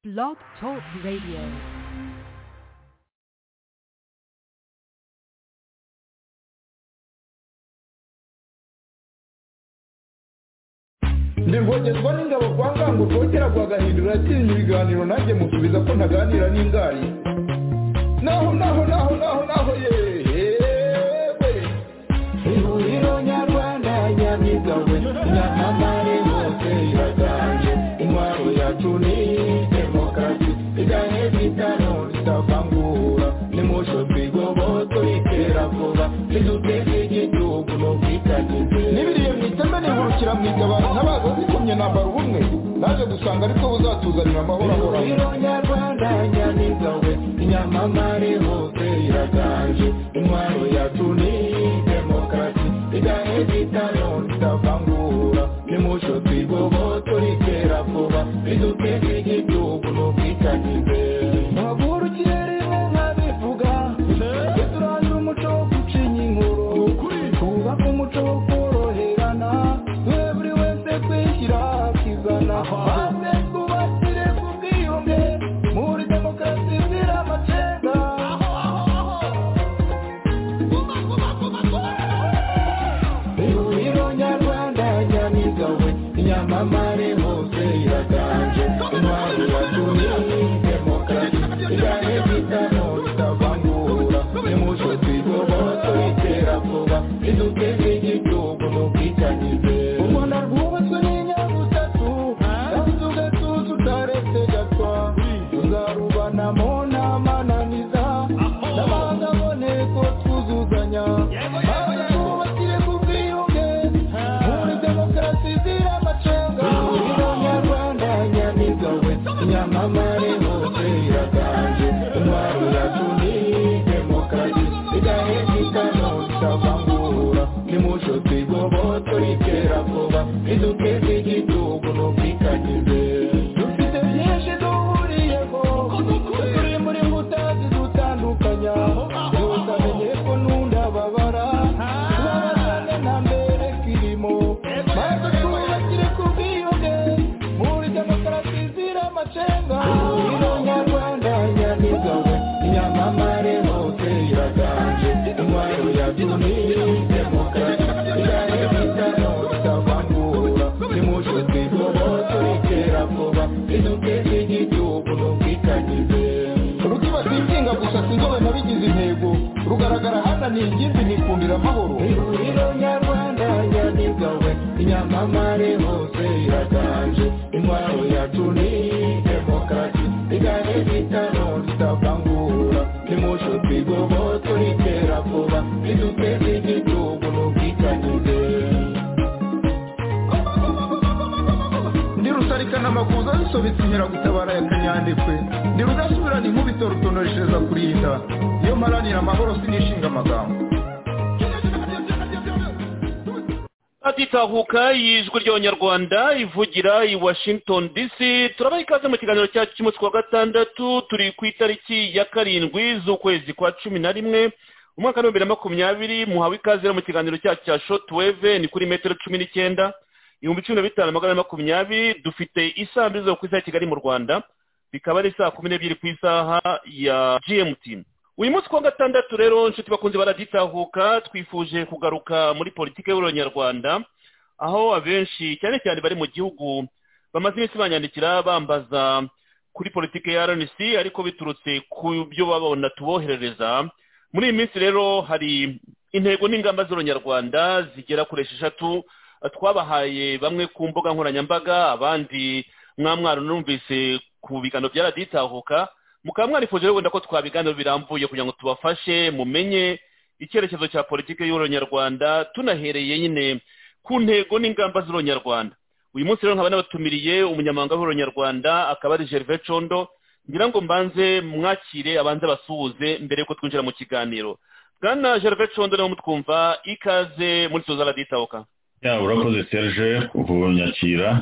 Blog Talk Radio. ntibwogezwa n'ingabo kwa ngango rwogera rwagahindura yatsinze ibiganiro nanjye musubiza ko ntaganira n'ingari naho naho naho naho naho yewe ihuriro nyarwanda nyamigawe nyamamare bose iraganje intwaro yacu ni demokarasi iganye bitano bitavangura nimusho twigoboto iterabwoba riduteza igihugu n'ubwitangize n'ibiriye mu iteme nihurukira mu igabana ntabaza zikomye nambara ubumwe naje gusanga ariko buzatuzanira amahoro ahoraho nyarwanda nyamigawe inyamamare hose iraganje intwaro yacu ni demokarasi iganye bitano bitavangura nimusho twigoboto iterabwoba riduteza igihugu n'ubwitangize mpagurukire rimwe nkabivuga tujye turandura umuco wo gucinya inkuru twubake umuco wo koroherana twe buri wese kwishyira akizana maze twubakire ku bwiyunge muri demokarasi zira amacenga ihuriro nyarwanda nyamigawe inyamamare hose iraganje intwaro yatumye demokarasi igane bitano bitavangura nimuco twigoboto iterabwoba riduteze igihugu n'ubwitangize u rwanda rwubatswe n'inyabutatu kandi tugatuza utaretse gatwa tuzarubanamo n'amananiza n'abanga aboneko twuzuzanya maze twubakire ku bwiyunge muri demokarasi zira amacenga ihuriro nyarwanda nyamigawe nyamamare hose iraganje intwaro yacu ni demokarasi igahe bitano bitavangura nimuco twigoboto iterabwoba riduteze igihugu n'ubwitangize dufite byinshi duhuriyeho turi muri mbuta zidutandukanya utamenye ko n'undababara tubabazane nta mbere kirimo maze twubakire ku bwiyunge muri demokarasi zira amacenga ihuriro nyarwanda nyamigawe inyamamare hose iraganje intwaro yatumye demokarasi irahe bitano bitavangura nimuco twigoboto iterabwoba riduteze igihugu n'ubwitangize rutibata inshinga gusa sinzobe nabigize intego rugaragara hana ni ingimbi nikundira amahoro ihuriro nyarwanda nyamigawe inyamamare hose iraganje intwaro yacu ni demokarasi igane bitano ritavangura nimuco twigoboto iterabwoba riduteze igihugu n'ubwitangize ndi rusarikana amakuza zisobetse inkeragutabara ya kanyandekwe ndi rudasubirana inkubito rutonoreshereza kurinda iyo mparanira amahoro sinishinga amagambo atitahuka y'ijwi ry'abanyarwanda ivugira i washington dc turabaha ikaze mu kiganiro cyacu cy'umunsi wa gatandatu turi ku itariki ya karindwi z'ukwezi kwa cumi na rimwe umwaka w'ibihumbi na makumyabiri muhawe ikaze rero mu kiganiro cyacu cya shotweve ni kuri metero cumi n'icyenda ibihumbi cumi na bitanu magana ane makumyabiri dufite isaha mbiri zo ku isaha ya kigali mu rwanda bikaba ari saa kumi n'ebyiri ku isaha ya gmt uyu munsi kuwa gatandatu rero inshuti bakunze baragitahuka twifuje kugaruka muri politiki y'ururonyarwanda aho abenshi cyane cyane bari mu gihugu bamaze iminsi banyandikira bambaza kuri politiki ya rnc ariko biturutse ku byo babona tuboherereza muri iyi minsi rero hari intego n'ingamba z'ururonyarwanda zigera kuri esheshatu twabahaye bamwe ku mbuga nkoranyambaga abandi mwamwaro numvise ku biganiro byaraditahuka mukaba mwarifuje rero wenda ko twabiganiro birambuye kugira ngo tubafashe mumenye icyerekezo cya politiki y'ururonyarwanda tunahereye nyine ku ntego n'ingamba z'ururonyarwanda uyu munsi rero nkaba nabatumiriye umunyamabanga w'ururonyarwanda akaba ari gerve condo ngira ngo mbanze mwakire abanze basuhuze mbere yuko twinjira mu kiganiro bwana gerve condo niwe mutwumva ikaze muri tuza araditahuka ya urakoze serge kunyakira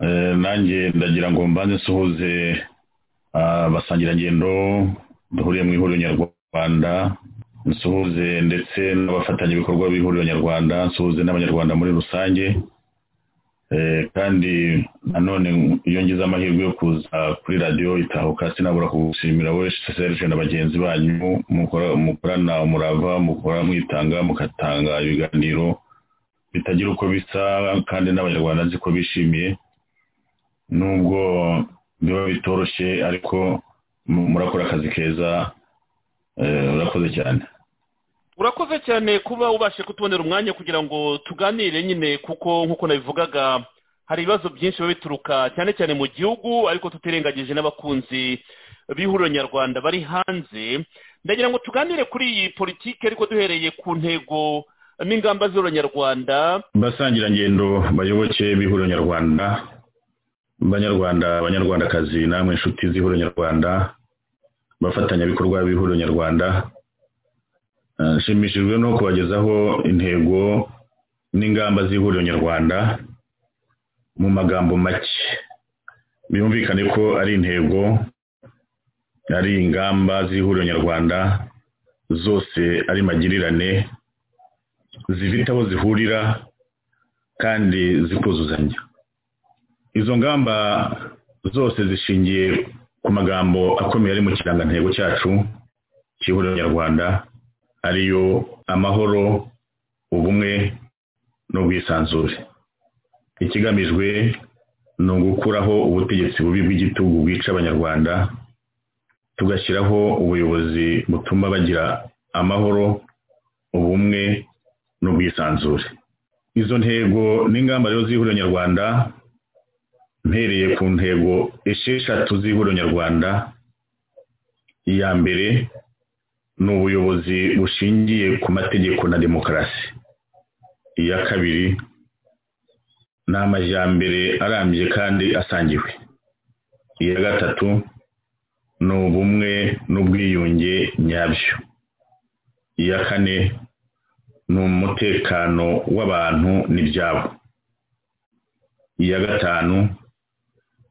Eh, nanjye ndagira ngo mbanze nsuhuze abasangirangendo duhuriye mu ihuriro nyarwanda nsuhuze ndetse n'abafatanyabikorwa b'ihuriro nyarwanda nsuhuze n'abanyarwanda muri rusange Eh, kandi nanone iyo ngize amahirwe yo kuza kuri radiyo itahuka sinabura kugushimira we serge na bagenzi banyu mukora- mukorana umurava mukora mwitanga mugatanga ibiganiro bitagira uko bisa kandi n'abanyarwanda nzi ko bishimiye nubwo biba bitoroshye ariko mu- murakora akazi keza eh, urakoze cyane urakoze cyane kuba ubashe kutubonera umwanya kugira ngo tuganire nyine kuko nk'uko nabivugaga hari ibibazo byinshi biba bituruka cyane cyane mu gihugu ariko tutirengagije n'abakunzi b'ihuriro nyarwanda bari hanze ndagira ngo tuganire kuri iyi politiki ariko duhereye ku ntego n'ingamba z'ihuriro nyarwanda basangirangendo bayoboke b'ihuriro nyarwanda banyarwanda abanyarwandakazi namwe inshuti z'ihuriro nyarwanda bafatanyabikorwa b'ihuriro nyarwanda Eh, nshimishijwe no kubagezaho intego n'ingamba z'ihuriro nyarwanda mu magambo make byumvikane ko ari intego ari ingamba z'ihuriro nyarwanda zose ari magirirane zifite aho zihurira kandi zikuzuzanya izo ngamba zose zishingiye ku magambo akomeye ari mu kirangantego cyacu cy'ihuriro nyarwanda ariyo amahoro ubumwe n'ubwisanzure ikigamijwe ni ugukuraho ubutegetsi bubi bw'igitugu bwica abanyarwanda tugashyiraho ubuyobozi butuma bagira amahoro ubumwe n'ubwisanzure izo ntego n'ingamba rero z'ihuriro nyarwanda mpereye ku ntego esheshatu z'ihuriro nyarwanda iya mbere ni ubuyobozi bushingiye ku mategeko na demokarasi iya kabiri ni amajyambere arambye kandi asangiwe iya gatatu ni ubumwe n'ubwiyunge nyabyo iya kane ni umutekano w'abantu n'ibyabo iya gatanu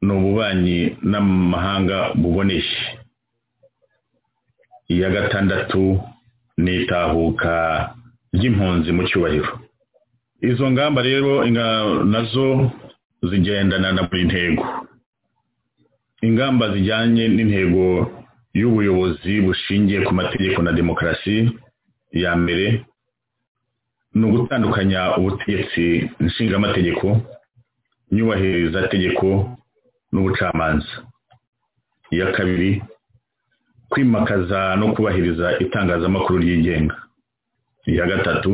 ni ububanyi n'amahanga buboneye iya gatandatu ni itahuka ry'impunzi mu cyubahiro izo ngamba rero inga- nazo zigendana na buri ntego ingamba zijyanye n'intego y'ubuyobozi bushingiye ku mategeko na demokarasi ya mbere ni ugutandukanya ubutegetsi nshingamategeko nyubahiriza tegeko n'ubucamanza iya kabiri kwimakaza no kubahiriza itangazamakuru ryigenga iya gatatu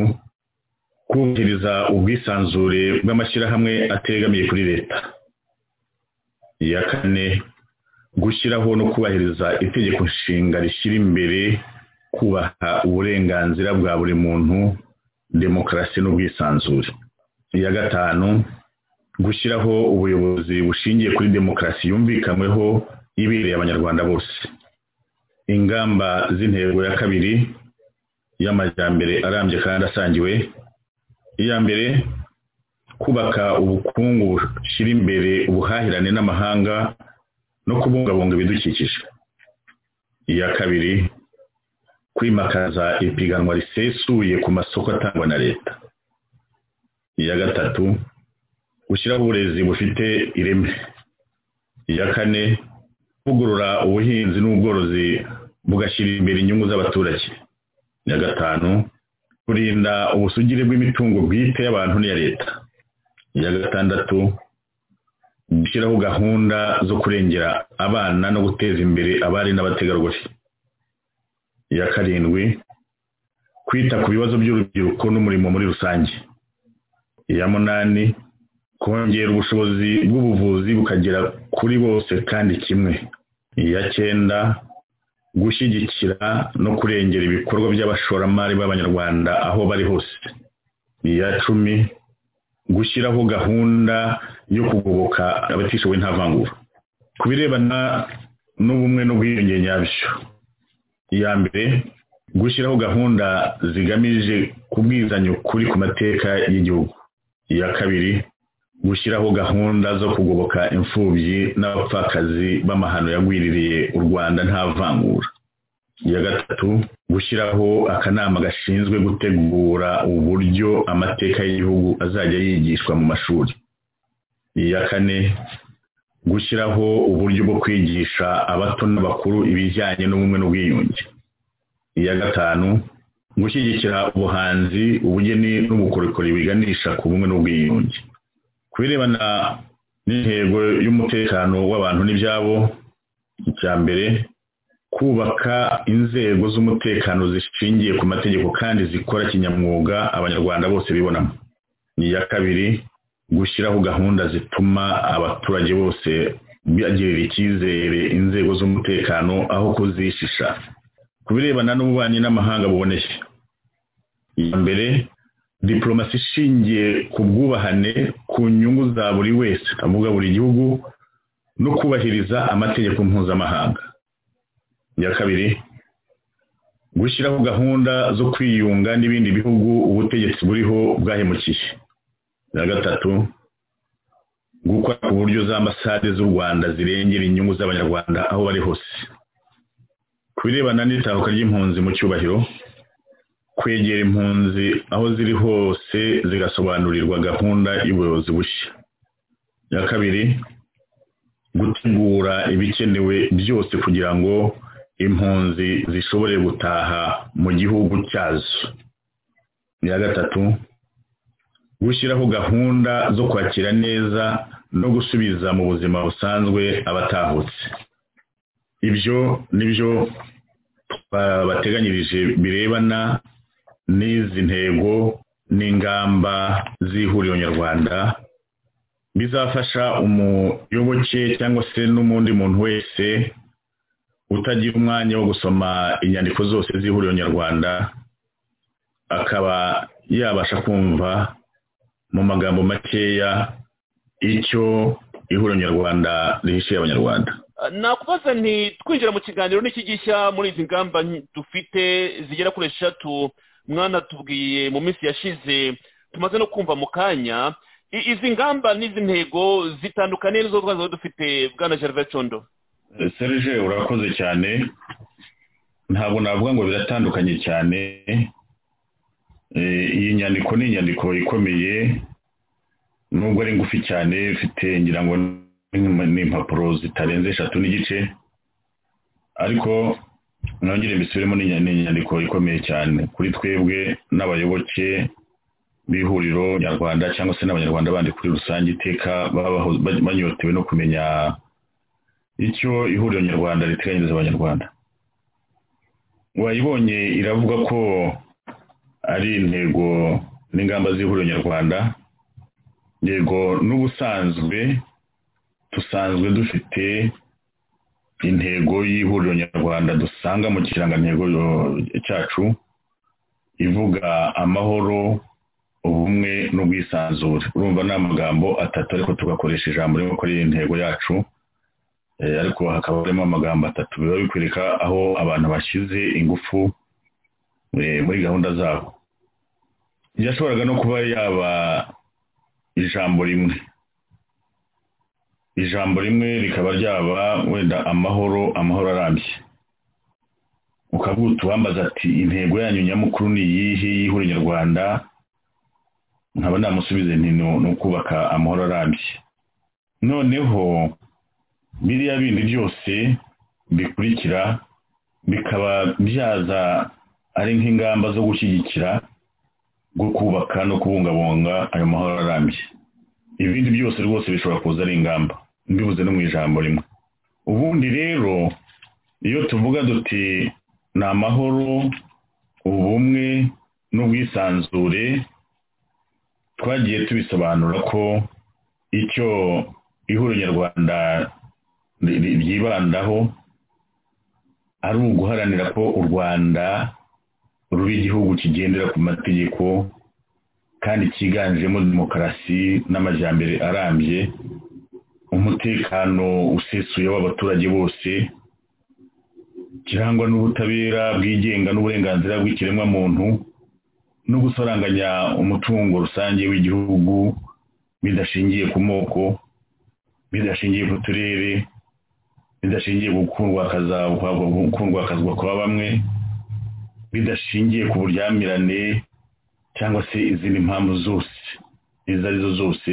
kubahiriza ubwisanzure bw'amashyirahamwe ategamiye kuri leta iya kane gushyiraho no kubahiriza itegeko nshinga rishyira imbere kubaha uburenganzira bwa buri muntu demokarasi n'ubwisanzure iya gatanu gushyiraho ubuyobozi bushingiye kuri demokarasi yumvikanyweho ibereye abanyarwanda bose ingamba z'intego ya kabiri y'amajyambere arambye kandi asangiwe iya mbere kubaka ubukungu bushyira imbere ubuhahirane n'amahanga no kubungabunga ibidukikije iya kabiri kwimakaza ipiganwa risesuye ku masoko atangwa na leta iya gatatu gushyiraho uburezi bufite ireme iya kane kuvugurura ubuhinzi n'ubworozi bugashyira imbere inyungu z'abaturage iya gatanu kurinda ubusugire bw'imitungo bwite y'abantu n'iya leta iya gatandatu gushyiraho gahunda zo kurengera abana no guteza imbere abari n'abategarugori iya karindwi kwita ku bibazo by'urubyiruko n'umurimo muri rusange iya munani kongera ubushobozi bw'ubuvuzi bukagera kuri bose kandi kimwe iya cyenda gushyigikira no kurengera ibikorwa by'abashoramari b'abanyarwanda aho bari hose iya cumi gushyiraho gahunda yo kugoboka abatishoboye nta vangura ku birebana n'ubumwe n'ubwiyunge nyabyo iya mbere gushyiraho gahunda zigamije kubwizanya ukuri ku mateka y'igihugu iya kabiri gushyiraho gahunda zo kugoboka imfubyi n'abapfakazi b'amahano yagwiririye u rwanda nta vangura iya gatatu gushyiraho akanama gashinzwe gutegura uburyo amateka y'igihugu azajya yigishwa mu mashuri iya kane gushyiraho uburyo bwo kwigisha abato n'abakuru ibijyanye n'ubumwe n'ubwiyunge iya gatanu gushyigikira ubuhanzi ubugeni n'ubukorikori biganisha ku bumwe n'ubwiyunge ku birebana n'intego y'umutekano w'abantu n'ibyabo icya mbere kubaka inzego z'umutekano zishingiye ku mategeko kandi zikora kinyamwuga abanyarwanda bose bibonamo iya kabiri gushyiraho gahunda zituma abaturage bose bagirira icyizere inzego z'umutekano aho kuzishisha ku birebana n'ububanyi n'amahanga buboneye iya mbere diporomasi ishingiye ku bwubahane ku nyungu za buri wese avuga buri gihugu no kubahiriza amategeko mpuzamahanga iya kabiri gushyiraho gahunda zo kwiyunga n'ibindi bihugu ubutegetsi buriho bwahemukiye iya gatatu gukora ku buryo za ambasade z'u rwanda zirengera inyungu z'abanyarwanda aho bari hose ku birebana n'itahuka ry'impunzi mu cyubahiro kwegera impunzi aho ziri hose zigasobanurirwa gahunda y'ubuyobozi bushya iya kabiri gutegura ibikenewe byose kugira ngo impunzi zishobore gutaha mu gihugu cyazo iya gatatu gushyiraho gahunda zo kwakira neza no gusubiza mu buzima busanzwe abatahutse ibyo nibyo bateganyirije birebana n'izi ntego n'ingamba z'ihuriro nyarwanda bizafasha umuyoboke cyangwa se n'undi muntu wese utagira umwanya wo gusoma inyandiko zose z'ihuriro nyarwanda akaba yabasha kumva mu magambo makeya icyo ihuriro nyarwanda rihishiye abanyarwanda nakubaza nti twinjira mu kiganiro n'iki gishya muri izi ngamba dufite zigera kuri eshatu mwana tubwiye mu minsi yashize tumaze no kumva mu kanya izi ngamba n'izi ntego zitandukanye n'izo twazo dufite bwana gervais condo serge urakoze cyane ntabwo navuga ngo biratandukanye cyane iyi nyandiko ni inyandiko ikomeye nubwo ari ngufi cyane ifite ngira ngo ni impapuro zitarenze eshatu n'igice ariko nongere mbisubiremo inyandiko ikomeye cyane kuri twebwe n'abayoboke b'ihuriro nyarwanda cyangwa se n'abanyarwanda bandi kuri rusange iteka banyotewe no kumenya icyo ihuriro nyarwanda riteganyiriza abanyarwanda wayibonye iravuga ko ari intego n'ingamba z'ihuriro nyarwanda yego n'ubusanzwe dusanzwe dufite intego y'ihuriro nyarwanda dusanga mu kirangantego cyacu ivuga amahoro ubumwe n'ubwisanzure urumva ni amagambo atatu ariko tugakoresha ijambo rimwe ko ari intego yacu ariko hakaba harimo amagambo atatu biba bikwereka aho abantu bashyize ingufu muri gahunda zabo yashoboraga no kuba yaba ijambo rimwe ijambo rimwe rikaba ryaba wenda amahoro amahoro arambye ukavuga utubambaza ati intego yanyu nyamukuru ni iyihe y'ihuri nyarwanda nkaba namusubize nti ni ukubaka amahoro arambye noneho biriya bindi byose bikurikira bikaba byaza ari nk'ingamba zo gushyigikira bwo kubaka no kubungabunga ayo mahoro arambye ibindi byose rwose bishobora kuza ari ingamba mbibuze no mu ijambo rimwe ubundi rero iyo tuvuga duti ni amahoro ubumwe n'ubwisanzure twagiye tubisobanura ko icyo ihuriro nyarwanda ryibandaho ari uguharanira ko u rwanda ruba igihugu kigendera ku mategeko kandi cyiganjemo demokarasi n'amajyambere arambye umutekano usesuye w'abaturage bose kirangwa n'ubutabera bwigenga n'uburenganzira bw'ikiremwamuntu no gusoranganya umutungo rusange w'igihugu bidashingiye ku moko bidashingiye ku turere bidashingiye ku kundwakazwa kwa bamwe bidashingiye ku buryamirane cyangwa se izindi mpamvu zose izo ari zo zose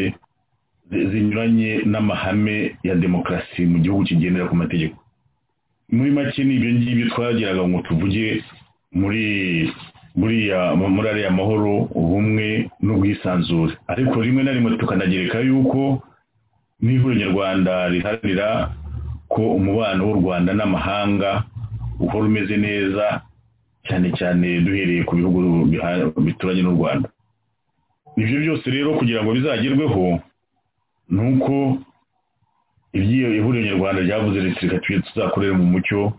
zi- zinyuranye n'amahame ya demokarasi mu gihugu kigendera ku mategeko muri make ni ibyo ngibyo twageraga ngo tuvuge muri buriya muri ariya mahoro ubumwe n'ubwisanzure ariko rimwe na rimwe tukanagereka yuko n'ihuriro nyarwanda riharanira ko umubano w'u rwanda n'amahanga uhora umeze neza cyane cyane duhereye ku bihugu biha- bituranye n'u rwanda ibyo byose rero kugira ngo bizagerweho ni uko ibyiyo ihuriro nyarwanda ryavuze riti reka tujye tuzakorera mu mucyo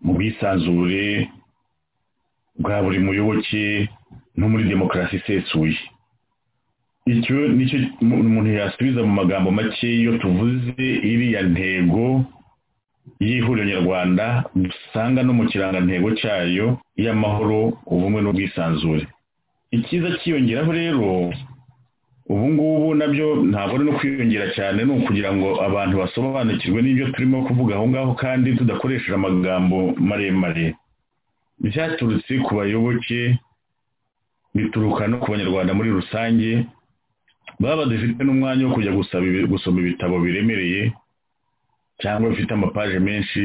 mu bwisanzure bwa buri muyoboke no muri demokarasi isesuye icyo nicyo mu- umuntu yasubiza mu magambo make iyo tuvuze iriya ntego y'ihuriro nyarwanda dusanga no mu kirangantego cyayo y'amahoro ubumwe n'ubwisanzure icyiza cyiyongeraho rero ubu ngubu nabyo ntabwo ari no kwiyongera cyane ni ukugira ngo abantu basobanukirwe n'ibyo turimo kuvuga aho ngaho kandi tudakoresheje amagambo maremare byaturutse ku bayoboke bituruka no ku banyarwanda muri rusange baba badafite n'umwanya wo kujya gusaba ibi- gusoma ibitabo biremereye cyangwa bifite amapaje menshi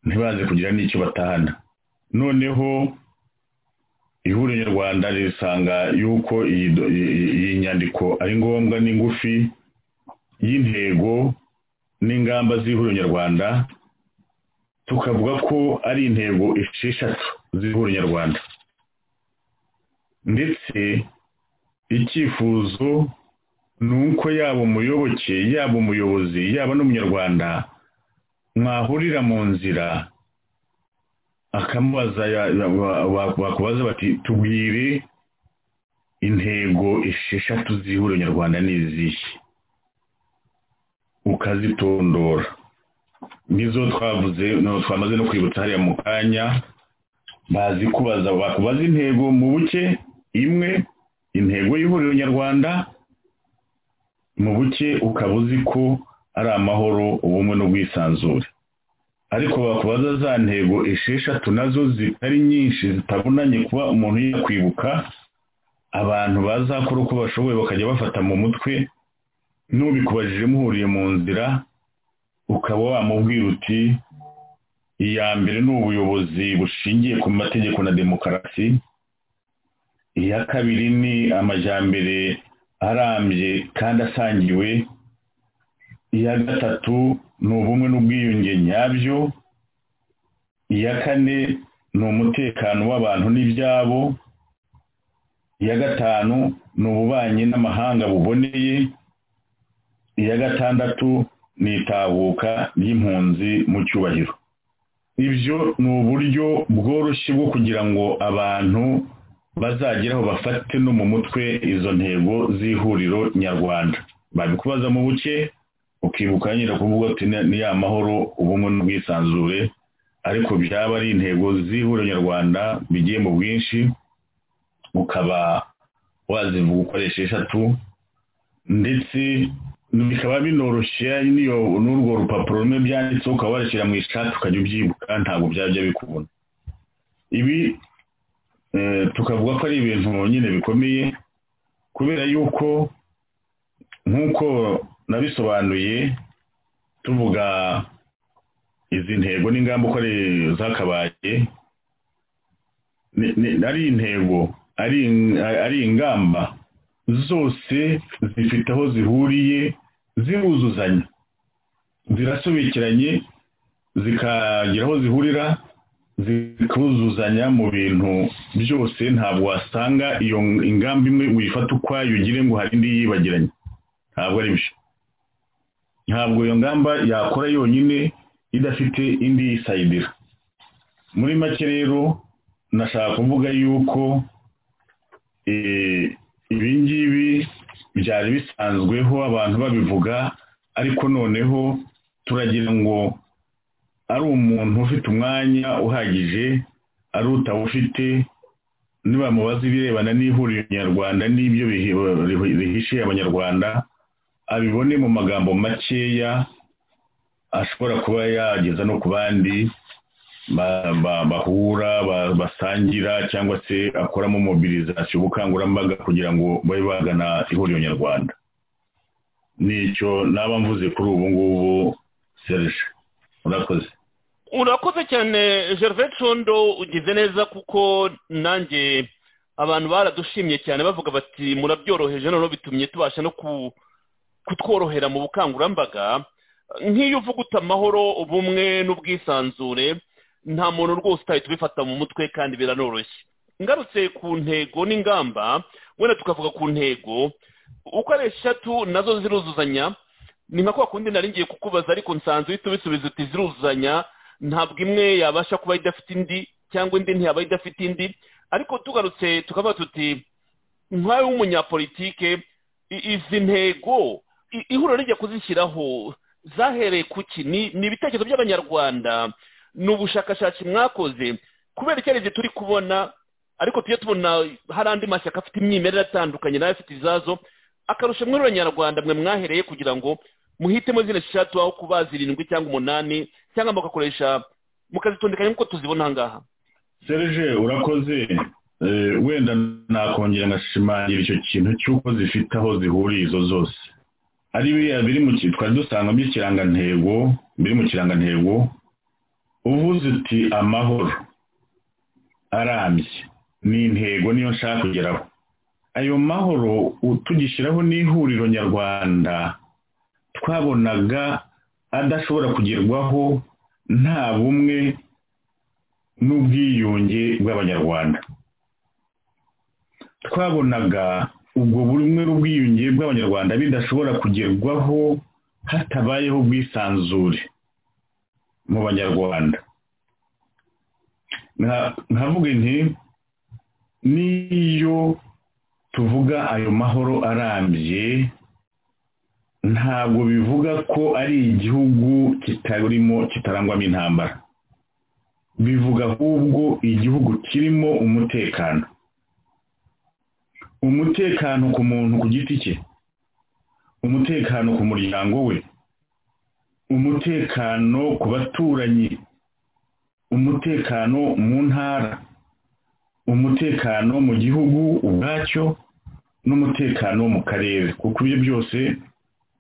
ntibaze kugira n'icyo batahana noneho ihuriro nyarwanda risanga yuko iyi do- iyi- iyi nyandiko ari ngombwa n'ingufi y'intego n'ingamba z'ihuriro nyarwanda tukavuga ko ari intego esheshatu z'ihuriro nyarwanda ndetse icyifuzo ni uko yaba umuyoboke yaba umuyobozi yaba n'umunyarwanda mwahurira mu nzira akamubaza ya- ya- ba- ba- bakubaza bati tubwire intego esheshatu z'ihuriro nyarwanda ni izihe ukazitondora nizo twavuze no twamaze no kwibutsa hariya mu kanya bazi kubaza bakubaza intego mu buke imwe intego y'ihuriro nyarwanda mu buke ukaba uzi ko ari amahoro ubumwe n'ubwisanzure ariko bakubaza za ntego esheshatu nazo zitari nyinshi zitabunanye kuba umuntu yakwibuka abantu bazakora uko bashoboye bakajya bafata mu mutwe n'ubikubajije muhuriye mu nzira ukaba wamubwira uti iya mbere ni ubuyobozi bushingiye ku mategeko na demokarasi iya kabiri ni amajyambere arambye kandi asangiwe iya gatatu ni ubumwe n'ubwiyunge nyabyo iya kane ni umutekano w'abantu n'ibyabo iya gatanu ni ububanyi n'amahanga buboneye iya gatandatu ni itahuka ry'impunzi mu cyubahiro ibyo ni uburyo bworoshye bwo kugira ngo abantu bazageraho bafate no mu mutwe izo ntego z'ihuriro nyarwanda babikubaza mu buke ukibuka nyine kuvuga ati "Ni- ni ya mahoro ubumwe n'ubwisanzure ariko byaba ari intego z'ihuriro nyarwanda bigiye mu bwinshi ukaba wazivuga ukoresha eshatu ndetse bikaba binoroshye n'iyo n'urwo rupapuro rumwe byanditseho ukaba warishyira mu ishati ukajya ubyibuka ntabwo byajya bikubona ibi eh, tukavuga ko ari ibintu nyine bikomeye kubera yuko nk'uko nabisobanuye tuvuga izi ntego n'ingamba uko ari zakabaye ni- ni- ari intego ari ari ingamba zose zifite aho zihuriye ziruzuzanya zirasobekeranye zikagira aho zihurira zikuzuzanya mu bintu byose ntabwo wasanga iyo ingamba imwe uyifata ukwayo ugire ngo hari indi yibagiranye ntabwo ari byo ntabwo iyo ngamba yakora yonyine idafite indi yisayidira muri make rero nashaka kuvuga yuko eh, ibi ngibi byari bisanzweho abantu babivuga ariko noneho turagira ngo ari umuntu ufite umwanya uhagije ari utawufite nibamubaza ibirebana n'ihuriro nyarwanda n'ibyo bihi- rihi- rihishiye abanyarwanda abibone mu magambo makeya ashobora kuba yageza no ku bandi ba- ba- bahura ba- basangira cyangwa se akoramo mobilizasiyo ubukangurambaga kugira ngo babe bagana ihuriro nyarwanda nicyo naba mvuze kuri ubu ngubu serge urakoze urakoze cyane gervais condo ugize neza kuko nanjye abantu baradushimye cyane bavuga bati murabyoroheje noneho bitumye tubasha no kutworohera mu bukangurambaga nk'iyo uvuga uta amahoro ubumwe n'ubwisanzure nta muntu rwose utahita ubifata mu mutwe kandi biranoroshye ngarutse ku ntego n'ingamba wenda tukavuga ku ntego uko ari eshatu nazo ziruzuzanya ni nka kwa kundi nari ngiye kukubaza ariko nsanzwe uhita ubisubiza uti ziruzuzanya ntabwo imwe yabasha kuba idafite indi cyangwa indi ntiyaba idafite indi ariko tugarutse tukaba tuti nk'ayo w'umunyapolitike izi ntego ihuriro rijya kuzishyiraho zahereye ku ki ni ibitekerezo by'abanyarwanda ni ubushakashatsi mwakoze kubera icyerekezo turi kubona ariko tujye tubona hari andi mashyaka afite imyimerere atandukanye nayo afite izazo akarusha muri abanyarwanda mwe mwahereye kugira ngo muhitemo zino eshatu aho kuba zirindwi cyangwa umunani cyangwa mugakoresha mukazitondekanya nk'uko tuzibona aha ngaha serge urakoze wenda nakongera ngashimangira icyo kintu cy'uko zifite aho zihuriye izo zose ari biriya biri mu twari dusangamo ikirangantego biri mu kirangantego uvuze uti amahoro arambye ni intego niyo nshaka kugeraho ayo mahoro tugishyiraho n'ihuriro nyarwanda twabonaga adashobora kugerwaho nta bumwe n'ubwiyunge bw'abanyarwanda twabonaga ubwo bumwe n'ubwiyunge bw'abanyarwanda bidashobora kugerwaho hatabayeho ubwisanzure mu banyarwanda nkavuga nti n'iyo tuvuga ayo mahoro arambye ntabwo bivuga ko ari igihugu kitarimo kitarangwamo intambara bivuga ahubwo igihugu kirimo umutekano umutekano ku muntu ku giti cye umutekano ku muryango we umutekano ku baturanyi umutekano mu ntara umutekano mu gihugu ubwacyo n'umutekano mu karere kuko ibyo byose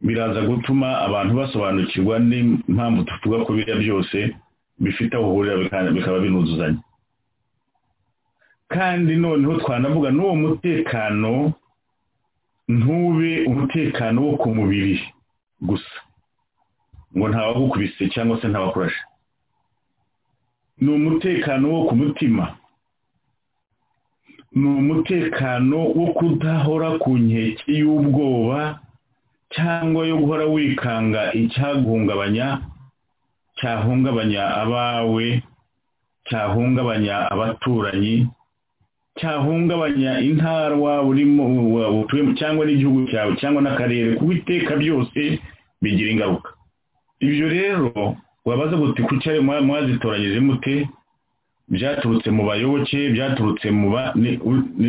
biraza gutuma abantu basobanukirwa n'impamvu tuvuga ko biriya byose bifite aho uhurira bikaba binuzuzanya kandi noneho twanavuga n'uwo mutekano ntube umutekano wo ku mubiri gusa ngo ntawagukubise cyangwa se ntawakurashe ni umutekano wo ku mutima ni umutekano wo kudahora ku nkeke y'ubwoba cyangwa yo guhora wikanga icyaguhungabanya cyahungabanya abawe cyahungabanya abaturanyi cyahungabanya intara waba urimo utuyemo cyangwa n'igihugu cyawe cyangwa n'akarere kuko iteka byose bigira ingaruka ibyo rero wabaza guti ku cyayo mwazitoranyije mute byaturutse mu bayoboke byaturutse mu ba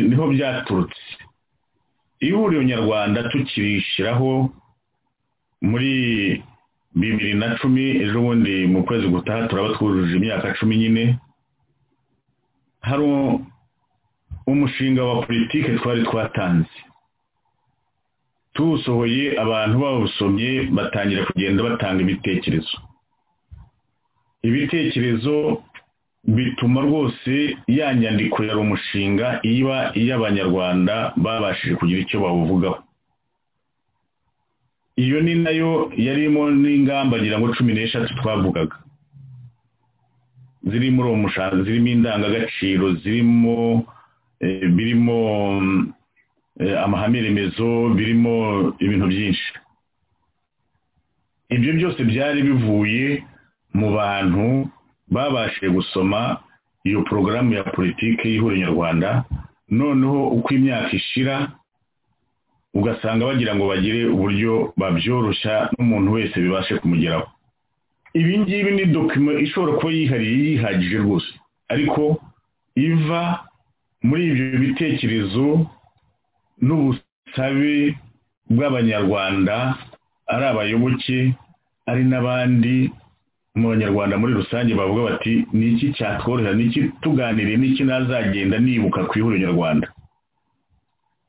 niho byaturutse ihuriro nyarwanda tukirishyiraho muri bibiri na cumi ejo bundi mu kwezi gutaha turaba twujuje imyaka cumi nyine hari umushinga wa politiki twari twatanze tuwusohoye abantu bawusomye batangira kugenda batanga ibitekerezo ibitekerezo bituma rwose ya nyandiko yari umushinga iba iy'abanyarwanda babashije kugira icyo bawuvugaho iyo ni nayo yarimo n'ingamba ngira ngo cumi n'eshatu twavugaga ziri muri uwo mushango zirimo indangagaciro zirimo birimo amahame remezo birimo ibintu byinshi ibyo byose byari bivuye mu bantu babashije gusoma iyo porogaramu ya politiki y'ihuriro nyarwanda noneho uko imyaka ishira ugasanga bagira ngo bagire uburyo babyoroshya n'umuntu wese bibashe kumugeraho ibi ngibi ni dokima ishobora kuba yihariye yihagije rwose ariko iva muri ibyo bitekerezo n'ubusabe bw'abanyarwanda ari abayoboke ari n'abandi mu banyarwanda muri rusange bavuga bati ni iki cyatworohera ni iki tuganiriye ni iki nazagenda nibuka ku ihuriro nyarwanda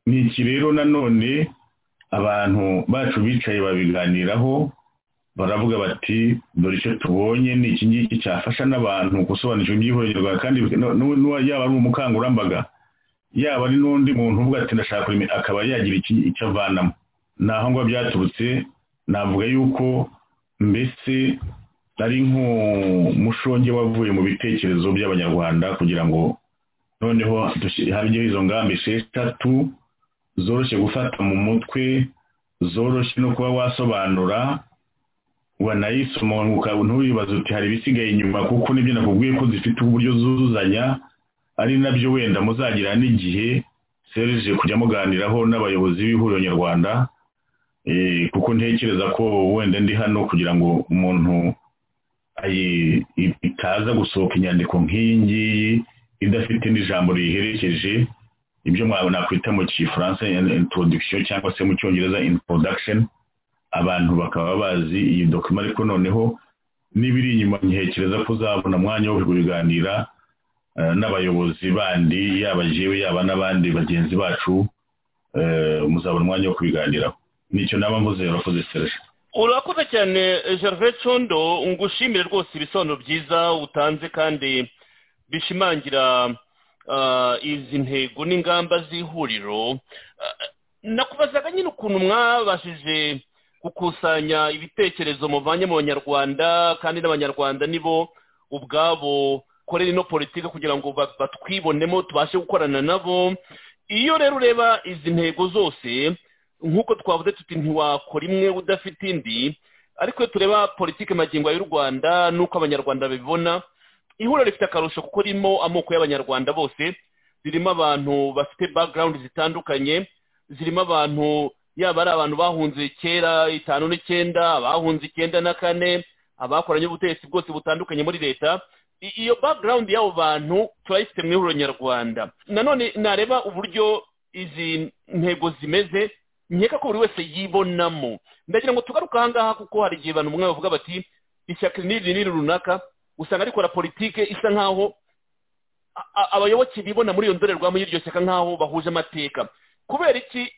ni iki rero nanone abantu bacu bicaye babiganiraho baravuga bati dore icyo tubonye ni iki ngiki cyafasha n'abantu gusobanukirwa iby'ihohoterwa kandi no- no- no- yaba ari umukangurambaga yaba ari n'undi muntu uvuga ati ndashaka kurema akaba yagira iki icyo avanamo ni aho ngaho byaturutse navuga yuko mbese ari nk'umushonge wavuye mu bitekerezo by'abanyarwanda kugira ngo noneho dushi- habeho izo ngamba esheshatu zoroshye gufata mu mutwe zoroshye no kuba wasobanura wanayisoma ukaba ntuyibaze uti hari ibisigaye inyuma kuko nibyo nakubwiye ko zifite uburyo zuzuzanya ari nabyo wenda muzagira n'igihe serije kujya muganiraho n'abayobozi b'ihuriro nyarwanda eh, kuko ntekereza ko wenda ndi hano kugira ngo umuntu ayi- i- itaza gusohoka inyandiko nk'iyi ngiyi idafite n'ijambo riyiherekeje ibyo mwa- nakwita mu gifaransa introduction cyangwa se mu cyongereza introduction abantu bakaba bazi iyi dokima ariko noneho n'ibiri inyuma ntekereza ko uzabona umwanya wo kubiganira eh, n'abayobozi bandi yaba jewe yaba n'abandi bagenzi bacu eh, muzabona umwanya wo kubiganiraho nicyo naba mvuze urakoze serge urakoze cyane gervais condo ngushimire rwose ibisobanuro byiza utanze kandi bishimangira ah, izi ntego n'ingamba z'ihuriro Ah, nakubazaga nyine ukuntu mwabashije gukusanya ibitekerezo muvanye mu banyarwanda kandi n'abanyarwanda nibo ubwabo korera ino politiki kugira ngo ba- batwibonemo tubashe gukorana nabo iyo rero ureba izi ntego zose nk'uko twavuze tuti ntiwakora imwe udafite indi ariko iyo tureba politiki magingo y'u rwanda n'uko abanyarwanda babibona ihuriro rifite akarusho kuko ririmo amoko y'abanyarwanda bose ririmo abantu bafite background zitandukanye zirimo abantu yaba ari abantu bahunze kera itanu n'icyenda abahunze icyenda na kane abakoranye ubutegetsi bwose butandukanye muri leta I- iyo background y'abo bantu turayifite mu ihuriro nyarwanda nanone nareba uburyo izi ntego zimeze nkeka ko buri wese yibonamo ndagira ngo tugaruke ahangaha kuko hari igihe abantu bamwe bavuga bati ishyaka n'iri n'iri runaka usanga rikora politike isa nk'aho a- a- abayoboke bibona muri iyo ndorerwamo y'iryo shyaka nk'aho bahuje amateka kubera iki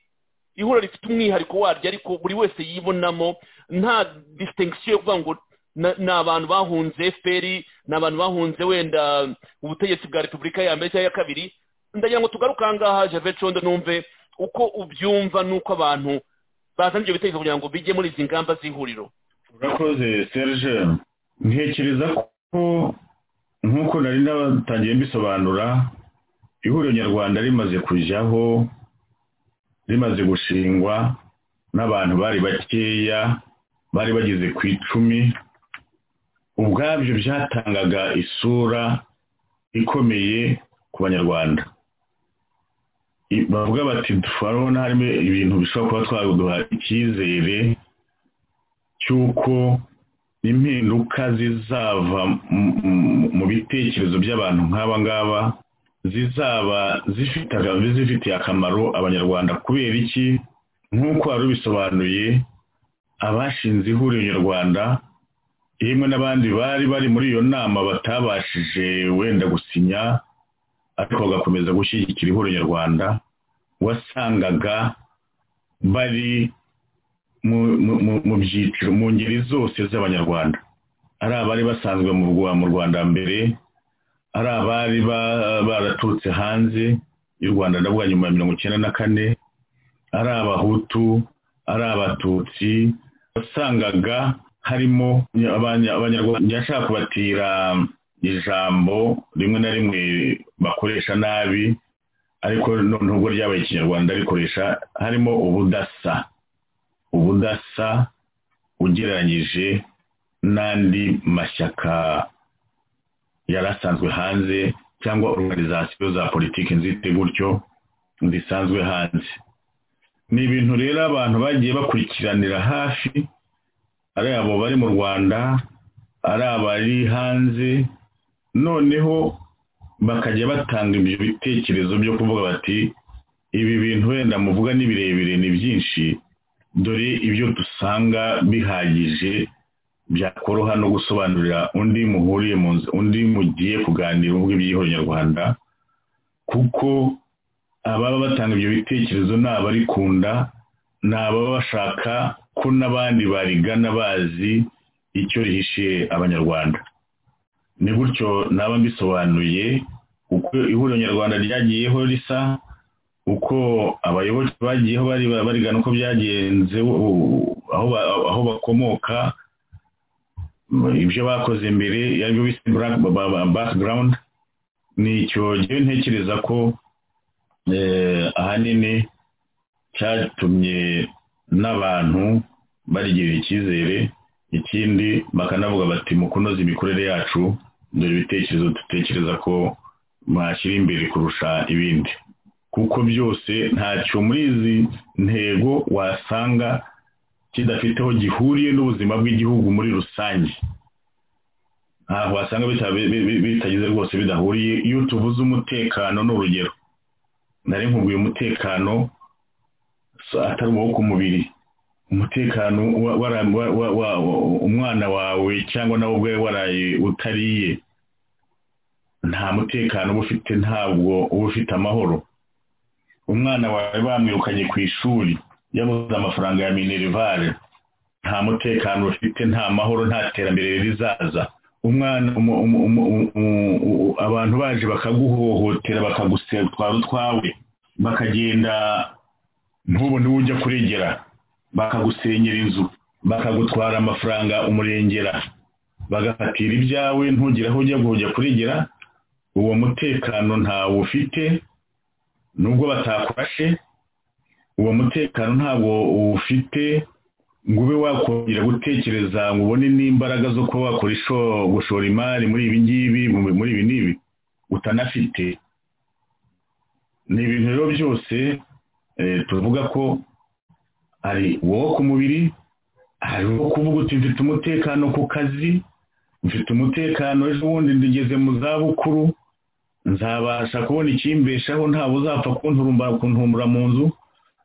ihuriro rifite umwihariko waryo ariko buri wese yibonamo nta distinction yo kuvuga ngo na- ni abantu bahunze fpr ni abantu bahunze wenda ubutegetsi bwa repubulika ya mbere cyangwa iya kabiri ndagira ngo tugaruke ahangaha gervais condo numve uko ubyumva n'uko abantu bazana ibyo bitekerezo kugira ngo bijye muri izi ngamba z'ihuriro urakoze serge ntekereza ko nk'uko nari natangiye mbisobanura ihuriro nyarwanda rimaze kujyaho rimaze gushingwa n'abantu bari bakeya bari bageze ku icumi ubwabyo byatangaga isura ikomeye ku banyarwanda I- bavuga bati turabona harimo ibintu bishobora kuba twaduha icyizere cy'uko impinduka zizava mu- mu- mu bitekerezo by'abantu nk'aba ngaba zizaba zifite aga- zifitiye akamaro abanyarwanda kubera iki nk'uko wari ubisobanuye abashinze ihuriro nyarwanda yemwe n'abandi bari bari muri iyo nama batabashije wenda gusinya ariko bagakomeza gushyigikira ihuriro nyarwanda wasangaga bari mu- mu- mu- mu byiciro mu ngeri zose z'abanyarwanda ari abari basanzwe mu Rwa- mu rwanda mbere ari abari ba- baraturutse hanze y'u rwanda ndavuga nyuma ya mirongo icyenda na kane ari abahutu ari abatutsi wasangaga harimo abanya- abanyarwanda yashaka kubatira ijambo rimwe na rimwe bakoresha nabi ariko noneho ubwo ryabaye ikinyarwanda rikoresha harimo ubudasa ubudasa ugereranyije n'andi mashyaka yari asanzwe hanze cyangwa organizasiyo za politiki nzite gutyo zisanzwe hanze ni ibintu rero abantu bagiye bakurikiranira hafi ari abo bari mu rwanda ari abari hanze noneho bakajya batanga ibyo bitekerezo byo kuvuga bati ibi bintu wenda muvuga ni birebire ni byinshi dore ibyo dusanga bihagije byakoroha no gusobanurira undi muhuriye mu nzu undi mugiye kuganira uvuga iby'ihuriro nyarwanda kuko ababa batanga ibyo bitekerezo ni abarikunda ni ababa bashaka ko n'abandi barigana bazi icyo rihishiye abanyarwanda ni gutyo naba mbisobanuye uko ihuriro nyarwanda ryagiyeho risa uko abayoboke bagiyeho barigana uko byagenze aho bakomoka ibyo bakoze mbere aribyo bise background ni icyo gihe ntekereza ko ahanini cyatumye n'abantu barigirira icyizere ikindi bakanavuga bati mu kunoza imikorere yacu dore ibitekerezo dutekereza ko mwashyira imbere kurusha ibindi kuko byose ntacyo muri izi ntego wasanga kidafiteho gihuriye n'ubuzima bw'igihugu muri rusange ntabwo wasanga bitagize rwose bidahuriye iyo tuvuze umutekano ni urugero nari nkubwiye umutekano atari uwo ku mubiri umutekano umwana wawe cyangwa nawe ubwe waraye utariye nta mutekano uba ufite ntabwo uba ufite amahoro umwana wawe bamwirukanye ku ishuri yabuze amafaranga ya minerivare nta mutekano ufite nta mahoro nta terambere rizaza umwana abantu baje bakaguhohotera bakagutwara utwawe bakagenda ntubone uwo ujya kuregera bakagusenyera inzu bakagutwara amafaranga umurengera bagafatira ibyawe ntugire aho ujya kujya kuregera uwo mutekano ntawo ufite nubwo batakurashe uwo mutekano ntabwo ufite ngo ube wakongera gutekereza ngo ubone n'imbaraga zo kuba wakora gushora imari muri ibi ngibi muri ibi n'ibi utanafite ni ibintu rero byose tuvuga ko hari uwo ku mubiri hari uwo kuvuga uti mfite umutekano ku kazi mfite umutekano ejo bundi ndugeze mu zabukuru nzabasha kubona ikimbeshaho ntabwo uzapfa kuntumbura mu nzu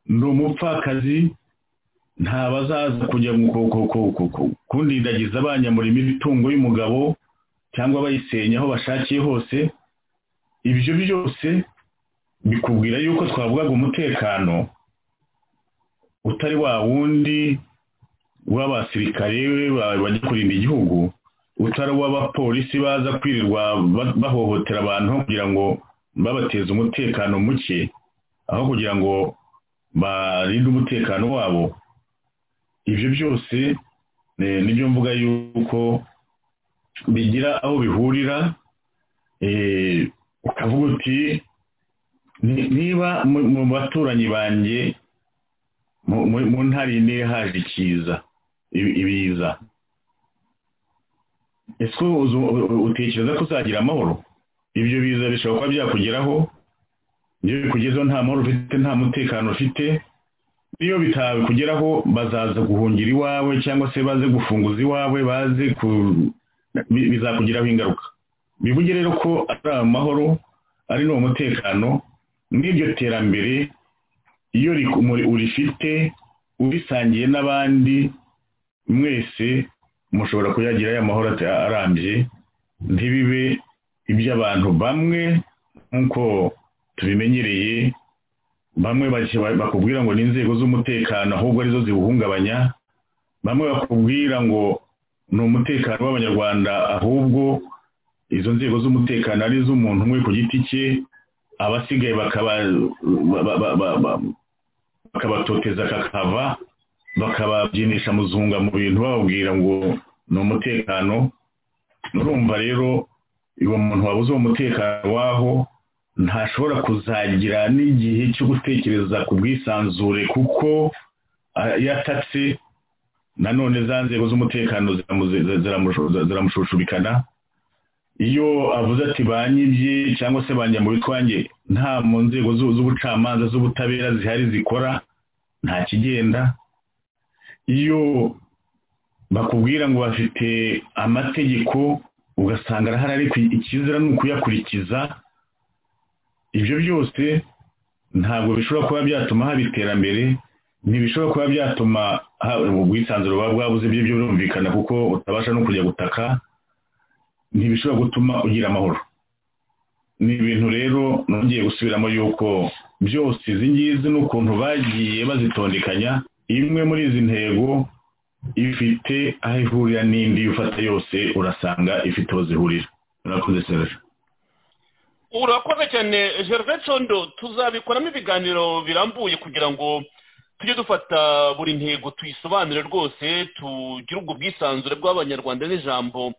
ndi umupfakazi ntabazaza kujya kundindagiza banyamurima imitungo y'umugabo cyangwa bayisenya aho bashakiye hose ibyo byose bikubwira yuko twavugaga umutekano utari wa wundi w'abasirikare bajya kurinda igihugu utari uw'abapolisi baza kwirirwa bahohotera abantu kugira ngo babateze umutekano muke aho kugira ngo barinde umutekano wabo ibyo byose nibyo mvuga yuko bigira aho bihurira ukavuga uti niba mu baturanyi banjye mu ntari ine haje ikiza ibiza ese utekereza ko uzagira amahoro ibyo biza bishobora kuba byakugeraho iyo bikugezeho nta mahoro ufite nta mutekano ufite iyo bitabikugeraho bazaza guhungira iwawe cyangwa se baze gufunguza iwawe baze bizakugiraho ingaruka bivuge rero ko ari amahoro ari n'uwo mutekano n'iryo terambere iyo urifite urisangiye n'abandi mwese mushobora kuyagirayo amahoro arambye ntibibe iby'abantu bamwe nk'uko tubimenyereye bamwe bakubwira ngo ni inzego z'umutekano ahubwo arizo ziwuhungabanya bamwe bakubwira ngo ni umutekano w'abanyarwanda ahubwo izo nzego z'umutekano ari iz'umuntu umwe ku giti cye abasigaye bakabatoteza kakava bakababyinisha muzunga mu bintu bababwira ngo ni umutekano nurumva rero uwo muntu wabuze uwo mutekano waho ntashobora kuzagira n'igihe cyo gutekereza ku bwisanzure kuko yatatse nanone za nzego z'umutekano ziramushushubikana iyo avuze ati banyibye cyangwa se banjya mu bitwange nta mu nzego z'ubucamanza z'ubutabera zihari zikora nta kigenda iyo bakubwira ngo bafite amategeko ugasanga arahari ariko ikizira ni ukuyakurikiza ibyo byose ntabwo bishobora kuba byatuma haba iterambere ntibishobora kuba byatuma ubwisanzure buba bwabuze ibyo byo birumvikana kuko utabasha no kujya gutaka ntibishobora gutuma ugira amahoro ni ibintu rero nongeye gusubiramo yuko byose izi ngizi n'ukuntu bagiye bazitondekanya imwe muri izi ntego ifite aho ihurira n'indi ufata yose urasanga ifite aho zihurira urakoze serge urakoze cyane gerve condo tuzabikoramo ibiganiro birambuye kugira ngo tujye dufata buri ntego tuyisobanure rwose tugire ubwo bwisanzure bw'abanyarwanda n'ijambo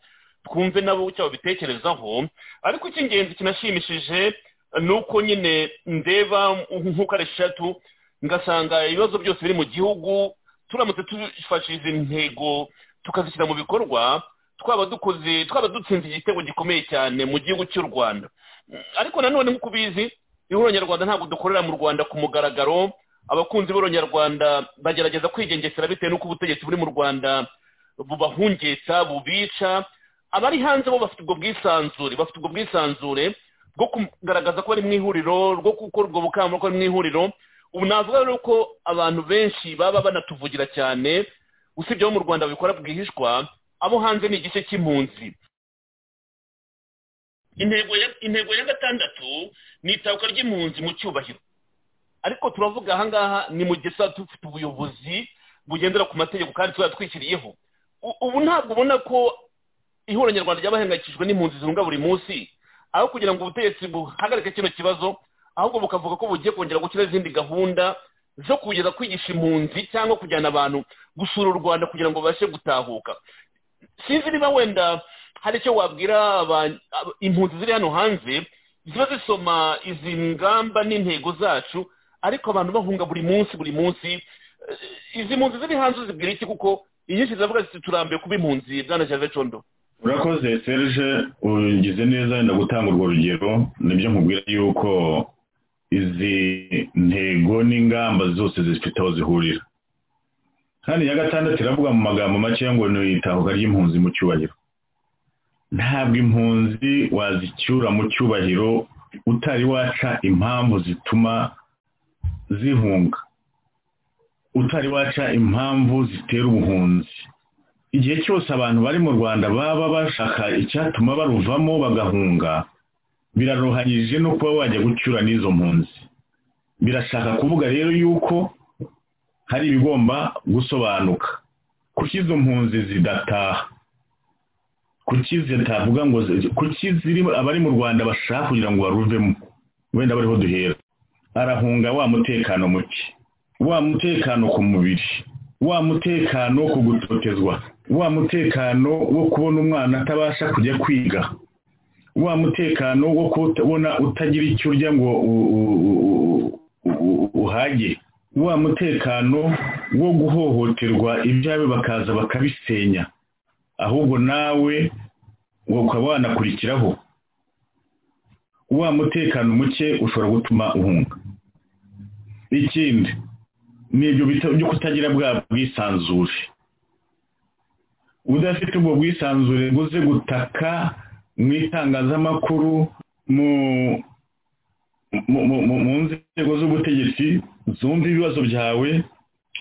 twumve nabo icyo babitekerezaho ariko icy'ingenzi kinashimishije ni uko nyine ndeba nk'uko ari eshatu ngasanga ibibazo byose biri mu gihugu turamutse dufashe izi ntego tukazishyira mu bikorwa twaba dukoze twaba dutsinze igitego gikomeye cyane mu gihugu cy'u rwanda ariko nanone nk'uko ubizi ihuranyarwanda ntabwo dukorera mu rwanda ku mugaragaro abakunzi b'uronyarwanda bagerageza kwigengesera bitewe n'uko ubutegetsi buri mu rwanda bubahungetsa bubica abari hanze bo bafite ubwo bwisanzure bafite ubwo bwisanzure bwo kugaragaza ko bari mu ihuriro rwo gukora ubwo bukangurambaga bari mu ihuriro ubu navuga rero ko abantu benshi baba banatuvugira cyane usibye abo mu rwanda babikora bwihishwa abo hanze ni igice cy'impunzi intego ya gatandatu ni itahuka ry'impunzi mu cyubahiro ariko turavuga ahangaha ni mu gihe tuba dufite ubuyobozi bugendera ku mategeko kandi tuba twishyiriyeho ubu ntabwo ubona ko ihuriro nyarwanda ry'abahangayikishijwe n'impunzi zirunga buri munsi aho kugira ngo ubutegetsi buhagarike kino kibazo ahubwo bukavuga ko bugiye kongera gukira izindi gahunda zo kugeza kwigisha impunzi cyangwa kujyana abantu gusura u rwanda kugira ngo babashe gutahuka sinzi niba wenda hari icyo wabwira impunzi ziri hano hanze ziba zisoma izi ngamba n'intego zacu ariko abantu bahunga buri munsi buri munsi izi mpunzi ziri hanze zibwira iki kuko inyinshi ziravuga ziti turambuye kuba impunzi bwana gerve condo urakoze serge ugize neza wenda gutanga urwo rugero nibyo nkubwira yuko izi ntego n'ingamba zose zifite aho zihurira kandi iya gatandatu iravuga mu magambo make ngo ni itahuka ry'impunzi mu cyubahiro ntabwo impunzi wazicyura mu cyubahiro utari waca impamvu zituma zihunga utari waca impamvu zitera ubuhunzi igihe cyose abantu bari mu rwanda baba bashaka icyatuma baruvamo bagahunga biraruhanyije no kuba wajya gucyura n'izo mpunzi birashaka kuvuga rero yuko hari ibigomba gusobanuka kuki izo mpunzi zidataha kuki zitavuga ngo kuki ziri abari mu rwanda bashaka kugira ngo baruvemo wenda bariho duhera arahunga wa mutekano muke wa mutekano ku mubiri wa mutekano wo kugutotezwa wa mutekano wo kubona umwana atabasha kujya kwiga wa mutekano wo kubona utagira icyo urya ngo uhage wa mutekano wo guhohoterwa ibyawe bakaza bakabisenya ahubwo nawe ukaba wanakurikiraho wa mutekano muke ushobora gutuma uhunga ikindi ni ibyo bita byo kutagira bwa bwisanzure udafite ubwo bwisanzure buze gutaka mu itangazamakuru mu nzego z'ubutegetsi zumva ibibazo byawe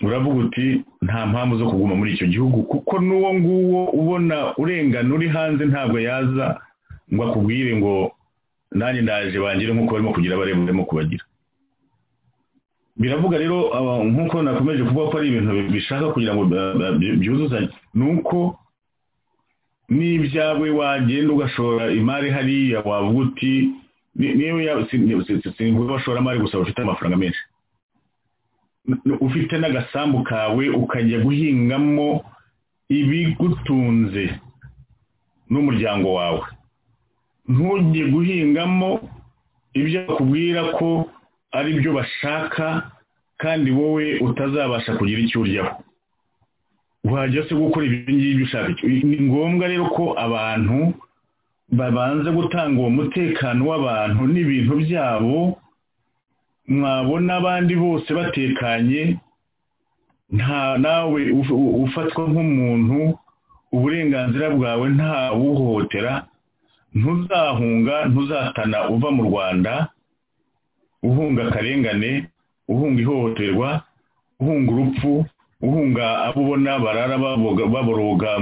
uravuga uti nta mpamvu zo kuguma muri icyo gihugu kuko n'uwo nguwo ubona urengana uri hanze ntabwo yaza ngo akubwire ngo nanjye ndaje bangire nk'uko barimo kugira abareba barimo kubagira biravuga rero nk'uko nakomeje kuvuga ko ari ibintu bishaka kugira ngo byuzuzanye ni uko n'ibyawe wagenda ugashora imari hariya wavuga uti niba bashora imari gusa bafite amafaranga menshi ufite n'agasambu kawe ukajya guhingamo ibigutunze n'umuryango wawe ntujye guhingamo ibyo bakubwira ko ari byo bashaka kandi wowe utazabasha kugira icyo uryaho wajya se gukora ibyo ngibyo ushaka ni ngombwa rero ko abantu babanza gutanga uwo mutekano w'abantu n'ibintu byabo mwabona abandi bose batekanye nta nawe ufatwa nk'umuntu uburenganzira bwawe nta wuhohotera ntuzahunga ntuzatana uva mu rwanda uhunga akarengane uhunga ihohoterwa uhunga urupfu uhunga abo ubona barara baboroga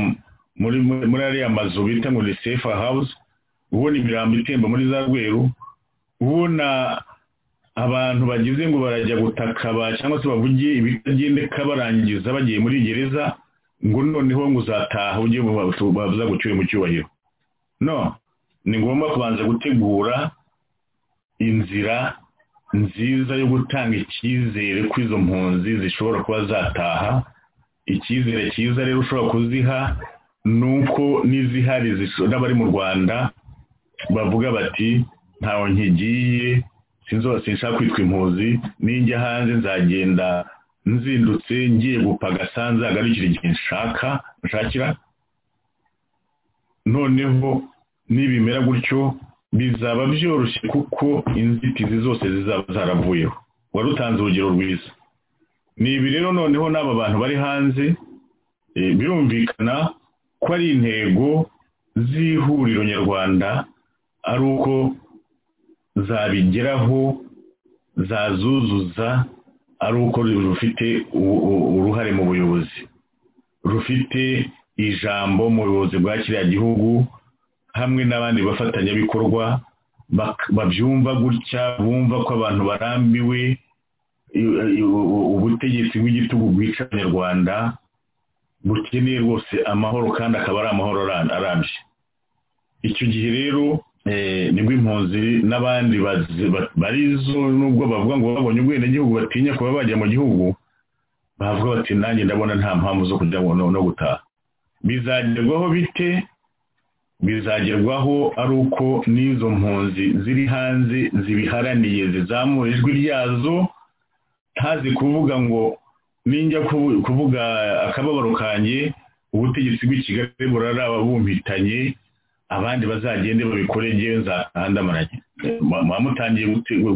muri ariya mazu bita ngo ni sefa hawuze ubona imirambo itemba muri za rweru ubona abantu bagize ngo barajya gutakaba cyangwa se bavuge ibitagendeka barangiza bagiye muri gereza ngo noneho ngo uzataha ujye babuza gucyura mu cyubahiro no ni ngombwa kubanza gutegura inzira nziza yo gutanga icyizere ko izo mpunzi zishobora kuba zataha icyizere cyiza rero ushobora kuziha ni uko n'izihari n'abari mu rwanda bavuga bati ntawe nkigiye sinzose nshaka kwitwa impuzi ninjya hanze nzagenda nzindutse ngiye gupaga sanze hagarukira igihe nshaka nshakira noneho nibimera gutyo bizaba byoroshye kuko inzitizi zose zizaba zaravuyeho wari utanze urugero rwiza ni ibi rero noneho n'aba bantu bari hanze birumvikana ko ari intego z'ihuriro nyarwanda ari uko zabigeraho zazuzuza ari uko rufite uruhare mu buyobozi rufite ijambo mu buyobozi bwa kiriya gihugu hamwe n'abandi bafatanyabikorwa babyumva gutya bumva ko abantu barambiwe ubutegetsi bw'igitugu bwica abanyarwanda bukeneye rwose amahoro kandi akaba ari amahoro arambye icyo gihe rero nibwo impunzi n'abandi barizo nubwo bavuga ngo babonye ubwenegihugu batinya kuba bajya mu gihugu bavuga bati nanjye ndabona nta mpamvu zo kujya no gutaha bizagerwaho bite bizagerwaho ari uko n'izo mpunzi ziri hanze zibiharaniye zizamura ijwi ryazo ntazi kuvuga ngo ninjya kuvuga akababaro kanjye ubutegetsi bw'ikigali burarabumpitanye abandi bazagende babikore ngewe nzahandamaranye muba mutangiye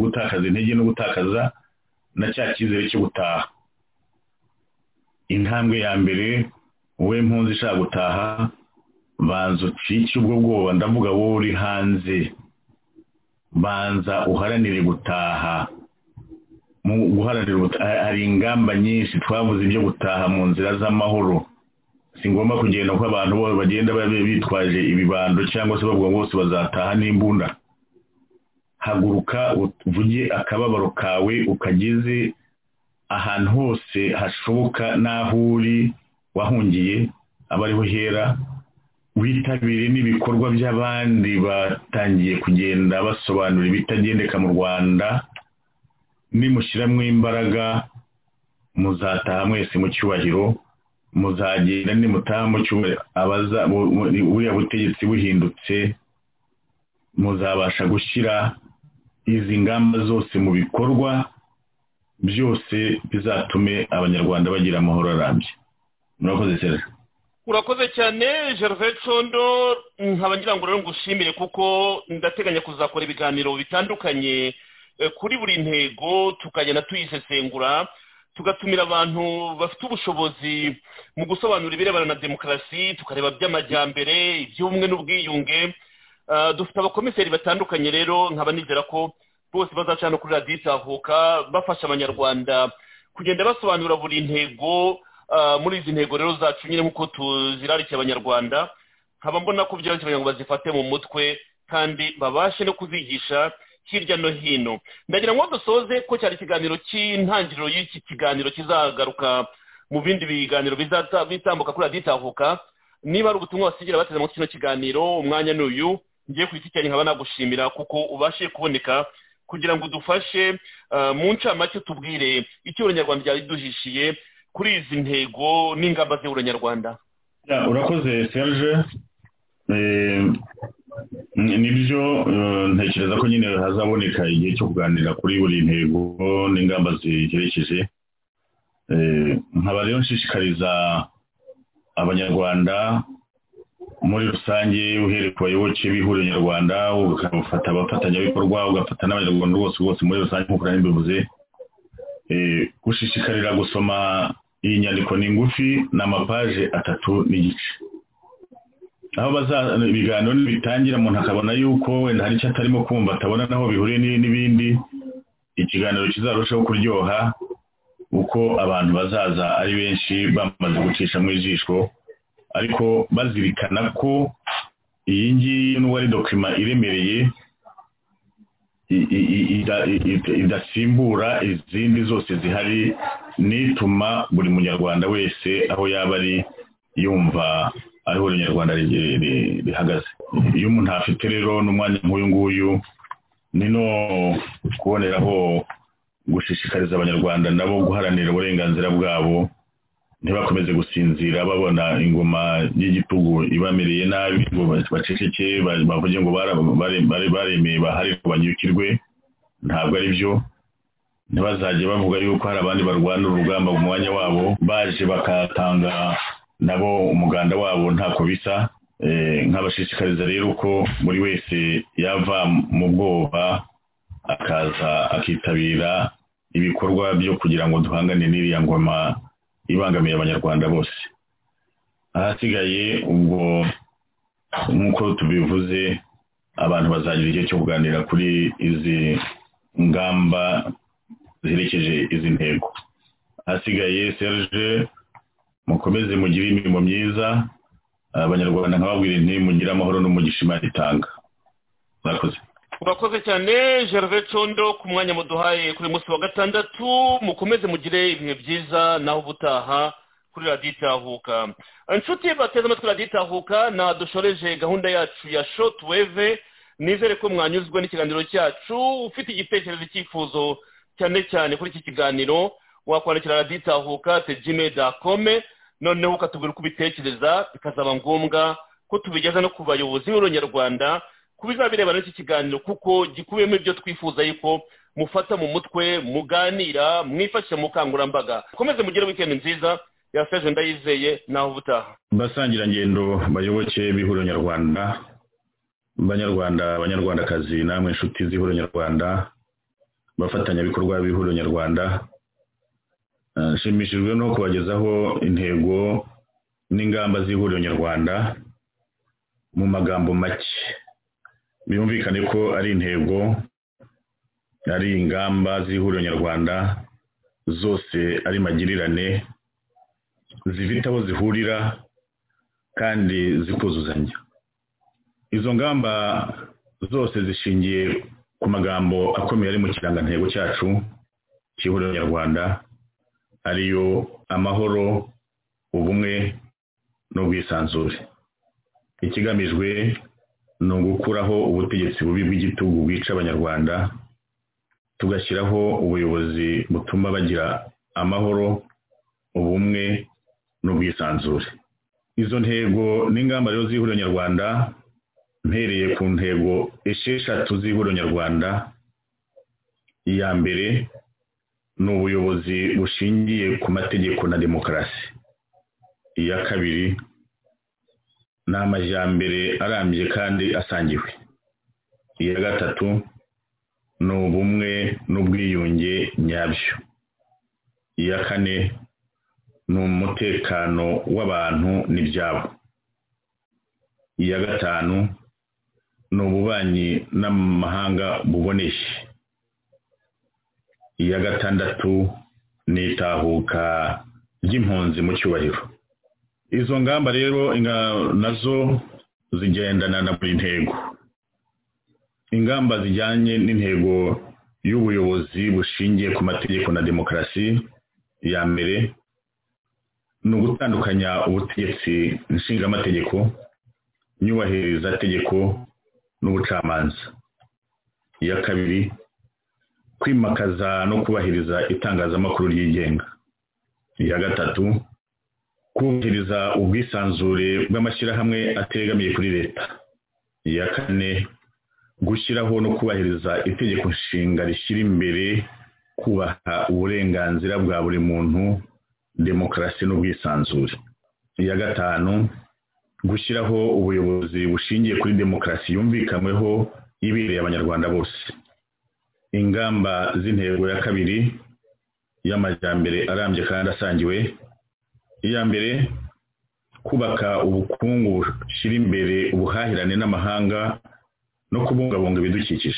gutakaza intege no gutakaza na cya cyizere cyo gutaha intambwe ya mbere wowe mpunzi ishaka gutaha banza ucike ubwo bwoba ndavuga wowe uri hanze banza uharanire gutaha mu guharanira hari ingamba nyinshi twavuze ibyo gutaha mu nzira z'amahoro si ngombwa kugenda ko abantu bose bagenda bitwaje ibibando cyangwa se bavuga ngo bose bazataha n'imbunda haguruka uvuge akababaro kawe ukageze ahantu hose hashoboka n'aho uri wahungiye aba ariho hera witabire n'ibikorwa by'abandi batangiye kugenda basobanura ibitagendeka mu rwanda nimushyiramo imbaraga muzataha mwese mu cyubahiro muzagenda nimutaha mu cyumweru abaza buriya butegetsi buhindutse muzabasha gushyira izi ngamba zose mu bikorwa byose bizatume abanyarwanda bagira amahoro arambye murakoze cyane urakoze cyane gervais condo nkaba ngira ngo rero ngushimire kuko ndateganya kuzakora ibiganiro bitandukanye kuri buri ntego tukagenda tuyisesengura tugatumira abantu bafite ubushobozi mu gusobanura ibirebana na demokarasi tukareba by'amajyambere iby'ubumwe n'ubwiyunge dufite abakomiseri batandukanye rero nkaba nizera ko bose bazacana kuri radiyo itahuka bafasha abanyarwanda kugenda basobanura buri ntego muri izi ntego rero zacu nyine nk'uko tuzirarikiye abanyarwanda nkaba mbona ko byoroshye kugira ngo bazifate mu mutwe kandi babashe no kuzigisha hirya no hino ndagira ngo dusoze ko cyari ikiganiro cy'intangiriro y'iki kiganiro kizagaruka mu bindi biganiro bitambuka kuri radiyo itahuka niba ari ubutumwa basigira bateze muri kino kiganiro umwanya ni uyu ngiye ku giti cyanjye nkaba nagushimira kuko ubashe kuboneka kugira ngo udufashe mu ncamake tubwire icyo uranyarwanda ryari riduhishiye kuri izi ntego n'ingamba z'uranyarwanda urakoze serge nibyo ntekereza ko nyine hazaboneka igihe cyo kuganira kuri buri ntego n'ingamba ziherekeje nkaba rero nshishikariza abanyarwanda muri rusange uhereye ku bayoboke b'ihuriro nyarwanda ugafata abafatanyabikorwa ugafata n'abanyarwanda bose bose muri rusange nk'uko nari mbivuze gushishikarira gusoma iyi nyandiko ni ngufi ni amapaje atatu n'igice aho ibiganiro bitangira umuntu akabona yuko wenda hari icyo atarimo kumva atabona naho bihuriye n'ibindi ikiganiro kizarushaho kuryoha uko abantu bazaza ari benshi bamaze gucisha mu ijisho ariko bazirikana ko iyi ngiyi n'uwo ari dokima iremereye i- i- i- ida- i- i- idasimbura izindi zose zihari n'ituma buri munyarwanda wese aho yaba ari yumva aho ihuriro nyarwanda ri- ri- rihagaze iyo umuntu afite rero n'umwanya nk'uyu nguyu ni no kuboneraho gushishikariza abanyarwanda nabo guharanira uburenganzira bwabo ntibakomeze gusinzira babona ingoma y'igitugu ibamereye nabi ngo baceceke ba- bavuge ngo bara- bare- bare- baremeye bahari ngo banyukirwe ntabwo ari byo ntibazajye bavuga yuko hari abandi barwana urugamba mu mwanya wabo baje bakatanga nabo umuganda wabo ntako bisa Eh, nkabashishikariza rero ko buri wese yava mu bwoba akaza akitabira ibikorwa byo kugira ngo duhangane n'iriya ngoma ibangamiye abanyarwanda bose ahasigaye ubwo nk'uko tubivuze abantu bazagira igihe cyo kuganira kuri izi ngamba ziherekeje izi ntego ahasigaye serge mukomeze mugire imirimo myiza abanyarwanda nkababwira nti mugire amahoro n'umugisha imana itanga murakoze urakoze cyane gervais condo ku mwanya muduhaye kuri uyu munsi wa gatandatu mukomeze mugire ibihe byiza naho ubutaha kuri radiyo itahuka inshuti bateze amatwi radiyo itahuka nadushoreje gahunda yacu ya shotweve nizere ko mwanyuzwe n'ikiganiro cyacu ufite igitekerezo icyifuzo cyane cyane kuri iki kiganiro wakwandikira radiyo itahuka tejime dakome noneho ukatubwira uko ubitekereza bikazaba ngombwa ko tubigeza no ku bayobozi b'uruyarwanda ku bizabireba n'iki kiganiro kuko gikubiyemo ibyo twifuza yuko mufata mu mutwe muganira mwifashisha mu bukangurambaga mukomeze mugire wikendi nziza yaseje ndayizeye naho ubutaha basangirangendo bayoboke b'ihuriro nyarwanda banyarwanda abanyarwandakazi namwe inshuti z'ihuriro nyarwanda abafatanyabikorwa b'ihuriro nyarwanda Eh, nshimishijwe no kubagezaho intego n'ingamba z'ihuriro nyarwanda mu magambo make byumvikane ko ari intego ari ingamba z'ihuriro nyarwanda zose ari magirirane zifite aho zihurira kandi zikuzuzanya izo ngamba zose zishingiye ku magambo akomeye ari mu kirangantego cyacu cy'ihuriro nyarwanda ariyo amahoro ubumwe n'ubwisanzure ikigamijwe ni ugukuraho ubutegetsi bubi bw'igitugu bwica abanyarwanda tugashyiraho ubuyobozi butuma bagira amahoro ubumwe n'ubwisanzure izo ntego n'ingamba rero z'ihuriro nyarwanda mpereye ku ntego esheshatu z'ihuriro nyarwanda iya mbere ni ubuyobozi bushingiye ku mategeko na demokarasi iya kabiri ni amajyambere arambye kandi asangiwe iya gatatu ni ubumwe n'ubwiyunge nyabyo iya kane ni umutekano w'abantu n'ibyabo iya gatanu ni ububanyi n'amahanga buboneye iya gatandatu ni itahuka ry'impunzi mu cyubahiro izo ngamba rero inga- nazo zigendana na buri ntego ingamba zijyanye n'intego y'ubuyobozi bushingiye ku mategeko na demokarasi ya mbere ni ugutandukanya ubutegetsi nshingamategeko nyubahiriza tegeko n'ubucamanza iya kabiri kwimakaza no kubahiriza itangazamakuru ryigenga iya gatatu kubahiriza ubwisanzure bw'amashyirahamwe ategamiye kuri leta iya kane gushyiraho no kubahiriza itegeko nshinga rishyira imbere kubaha uburenganzira bwa buri muntu demokarasi n'ubwisanzure iya gatanu gushyiraho ubuyobozi bushingiye kuri demokarasi yumvikanyweho yibereye abanyarwanda bose ingamba z'intego ya kabiri y'amajyambere arambye kandi asangiwe iya mbere kubaka ubukungu bushyira imbere ubuhahirane n'amahanga no kubungabunga ibidukikije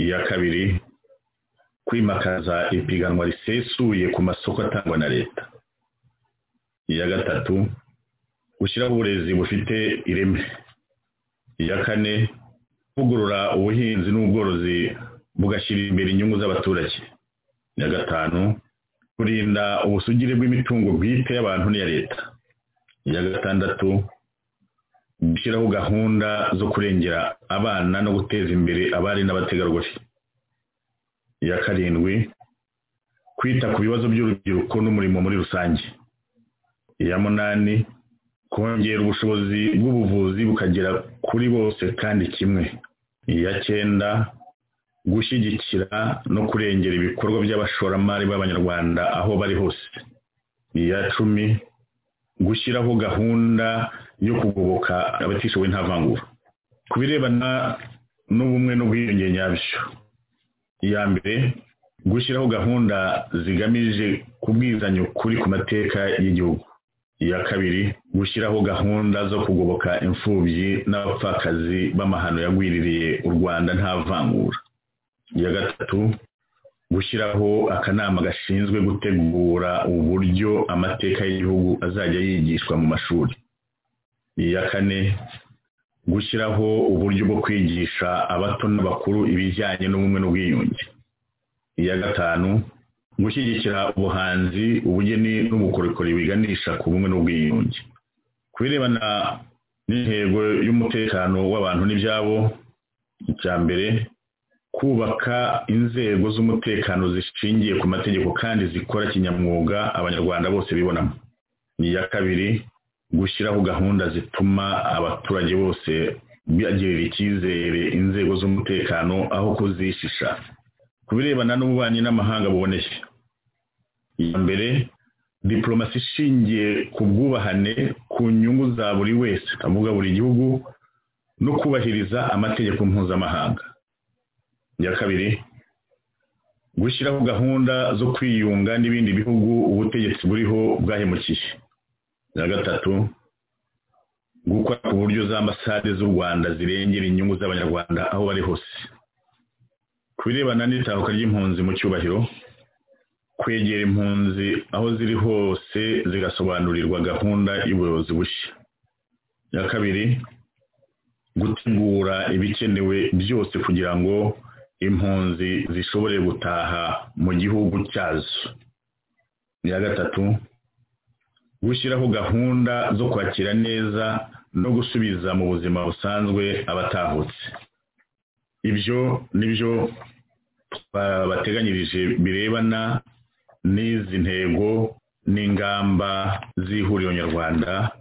iya kabiri kwimakaza ipiganwa risesuye ku masoko atangwa na leta iya gatatu gushyiraho uburezi bufite ireme iya kane kuvugurura ubuhinzi n'ubworozi bugashyira imbere inyungu z'abaturage na gatanu kurinda ubusugire bw'imitungo bwite y'abantu n'iya leta iya gatandatu gushyiraho gahunda zo kurengera abana no guteza imbere abari n'abategarugori iya karindwi kwita ku bibazo by'urubyiruko n'umurimo muri rusange iya munani kongera ubushobozi bw'ubuvuzi bukagera kuri bose kandi kimwe iya cyenda gushyigikira no kurengera ibikorwa by'abashoramari b'abanyarwanda aho bari hose iya cumi gushyiraho gahunda yo kugoboka abatishoboye nta vangura ku birebana n'ubumwe n'ubwiyunge nyabyo iya mbere gushyiraho gahunda zigamije kubwizanya ukuri ku mateka y'igihugu iya kabiri gushyiraho gahunda zo kugoboka imfubyi n'abapfakazi b'amahano yagwiririye u rwanda nta vangura iya gatatu gushyiraho akanama gashinzwe gutegura uburyo amateka y'igihugu azajya yigishwa mu mashuri iya kane gushyiraho uburyo bwo kwigisha abato n'abakuru ibijyanye n'ubumwe n'ubwiyunge iya gatanu gushyigikira ubuhanzi ubugeni n'ubukorikori biganisha ku bumwe n'ubwiyunge ku birebana n'intego y'umutekano w'abantu n'ibyabo icya mbere kubaka inzego z'umutekano zishingiye ku mategeko kandi zikora kinyamwuga abanyarwanda bose bibonamo iya kabiri gushyiraho gahunda zituma abaturage bose bagirira icyizere inzego z'umutekano aho kuzishisha ku birebana n'ububanyi n'amahanga buboneye iya mbere diporomasi ishingiye ku bwubahane ku nyungu za buri wese avuga buri gihugu no kubahiriza amategeko mpuzamahanga iya kabiri gushyiraho gahunda zo kwiyunga n'ibindi bihugu ubutegetsi buriho bwahemukiye iya gatatu gukora ku buryo za ambasade z'u rwanda zirengera inyungu z'abanyarwanda aho bari hose ku birebana n'itahuka ry'impunzi mu cyubahiro kwegera impunzi aho ziri hose zigasobanurirwa gahunda y'ubuyobozi bushya iya kabiri gutegura ibikenewe byose kugira ngo impunzi zishobore gutaha mu gihugu cyazo iya gatatu gushyiraho gahunda zo kwakira neza no gusubiza mu buzima busanzwe abatahutse ibyo nibyo bateganyirije birebana n'izi ntego n'ingamba z'ihuriro nyarwanda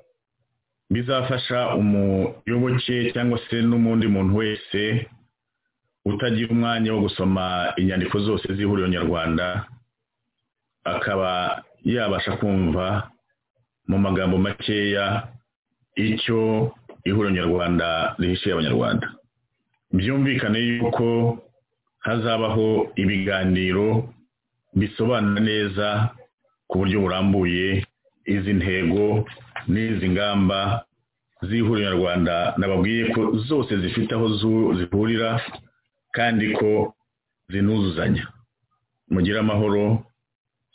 bizafasha umuyoboke cyangwa se n'undi muntu wese utagira umwanya wo gusoma inyandiko zose z'ihuriro nyarwanda akaba yabasha kumva mu magambo makeya icyo ihuriro nyarwanda rihishiye abanyarwanda byumvikane yuko hazabaho ibiganiro bisobanura neza ku buryo burambuye izi ntego n'izi ngamba z'ihuriro nyarwanda nababwiye ko zose zifite aho zihurira kandi ko zinuzuzanya mugire amahoro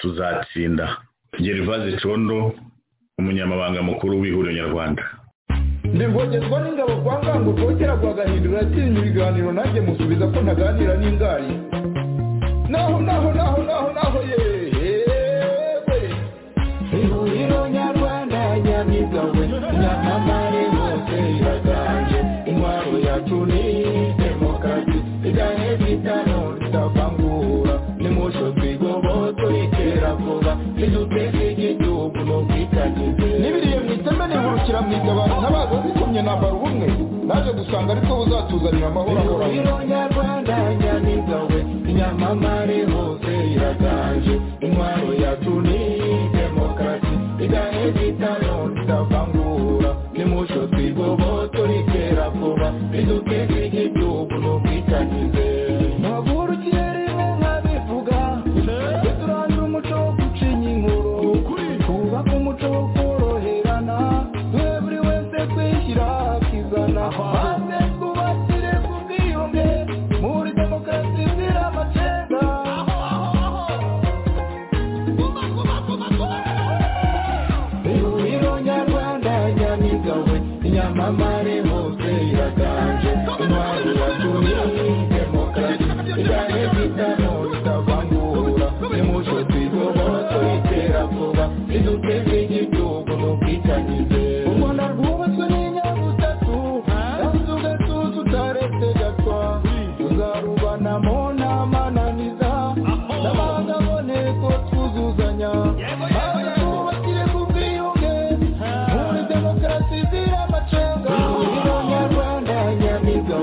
tuzatsinda gerivaze condo umunyamabanga mukuru w'ihuriro nyarwanda ndengongezwa n'ingabo kwa ngango rwogera rwagahindura yatsinze ibiganiro nanjye musubiza ko ntaganira n'ingari naho naho naho naho naho yewe ihuriro nyarwanda nyamibwa we nyamamare hose iraganje intwaro yacu ni demokarasi igane bitano ritavangura nimusho twigoboto itera vuba iduteza igihugu n'ubwitangize n'ibiriye mu iteme nihurukira mu itabaro ntabaza zikomye nambara ubumwe naje gusanga ariko buzatuzanira amahoro ahoraho ihuriro nyarwanda nyamibwa we nyamamare hose iraganje intwaro yacu ni demokarasi igane bitano ritavangura nimusho twigoboto ritera vuba iduteza igihugu n'ubwitangize ntavurukire rimwe nkabivuga turandura umuco wo gucinya inkuru twubaka umuco wo koroherana twe buri wese kwishyira akizana maze twubakire ku bwiyunge muri demokarasi izira amacenda ihuriro nyarwanda nyamigawe inyamamare hose iraganje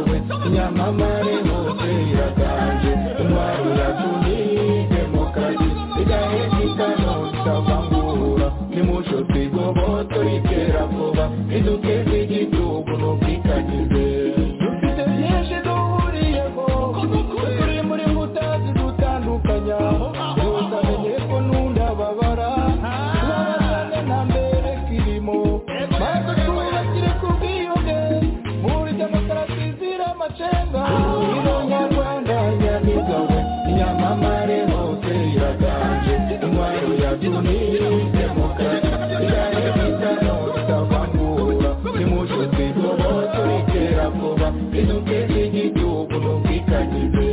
munyamamare hose yaganje umwari uratunike mu kazi igahekitano cyavangura nimushosi goboto ritera vuba iduke ry'igihugu n'ubwikagize dufite byinshi duhuriyeho turi muri mutazi dutandukanya utamenye ko n'undababara tubabazane na mbere kirimo maze twubakire ku bwiyunge muri demokarasi zira amacenga ironyarwanda nyamigawe inyamamare hose iraganje intwaro yatumije demokarasi irahemikano itavangura nimushuti goboto ikera vuba iduke ry'igihugu n'ubwikagize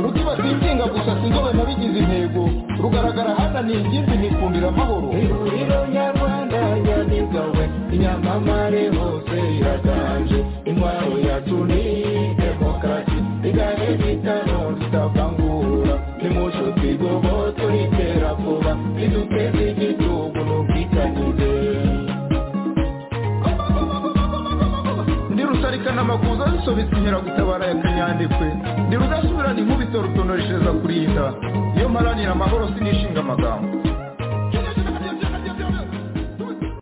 rukiba sinzinga gusa sinzobe nabigize intego rugaragara hana ni ingimbi nikundira amahoro ihuriro nyarwanda nyamigawe inyamamare hose iraganje intwaro yacu ni demokarasi igare ry'itano ritavangura nimushuti goboto ritera vuba iduke ry'igihugu n'ubwikagize ndi rusarikana amakuza zisobetse inkeragutabara ya kanyandekwe ndi rudasubirana inkubito rutonoreshereza kurinda iyo mparanira amahoro sinishinga amagambo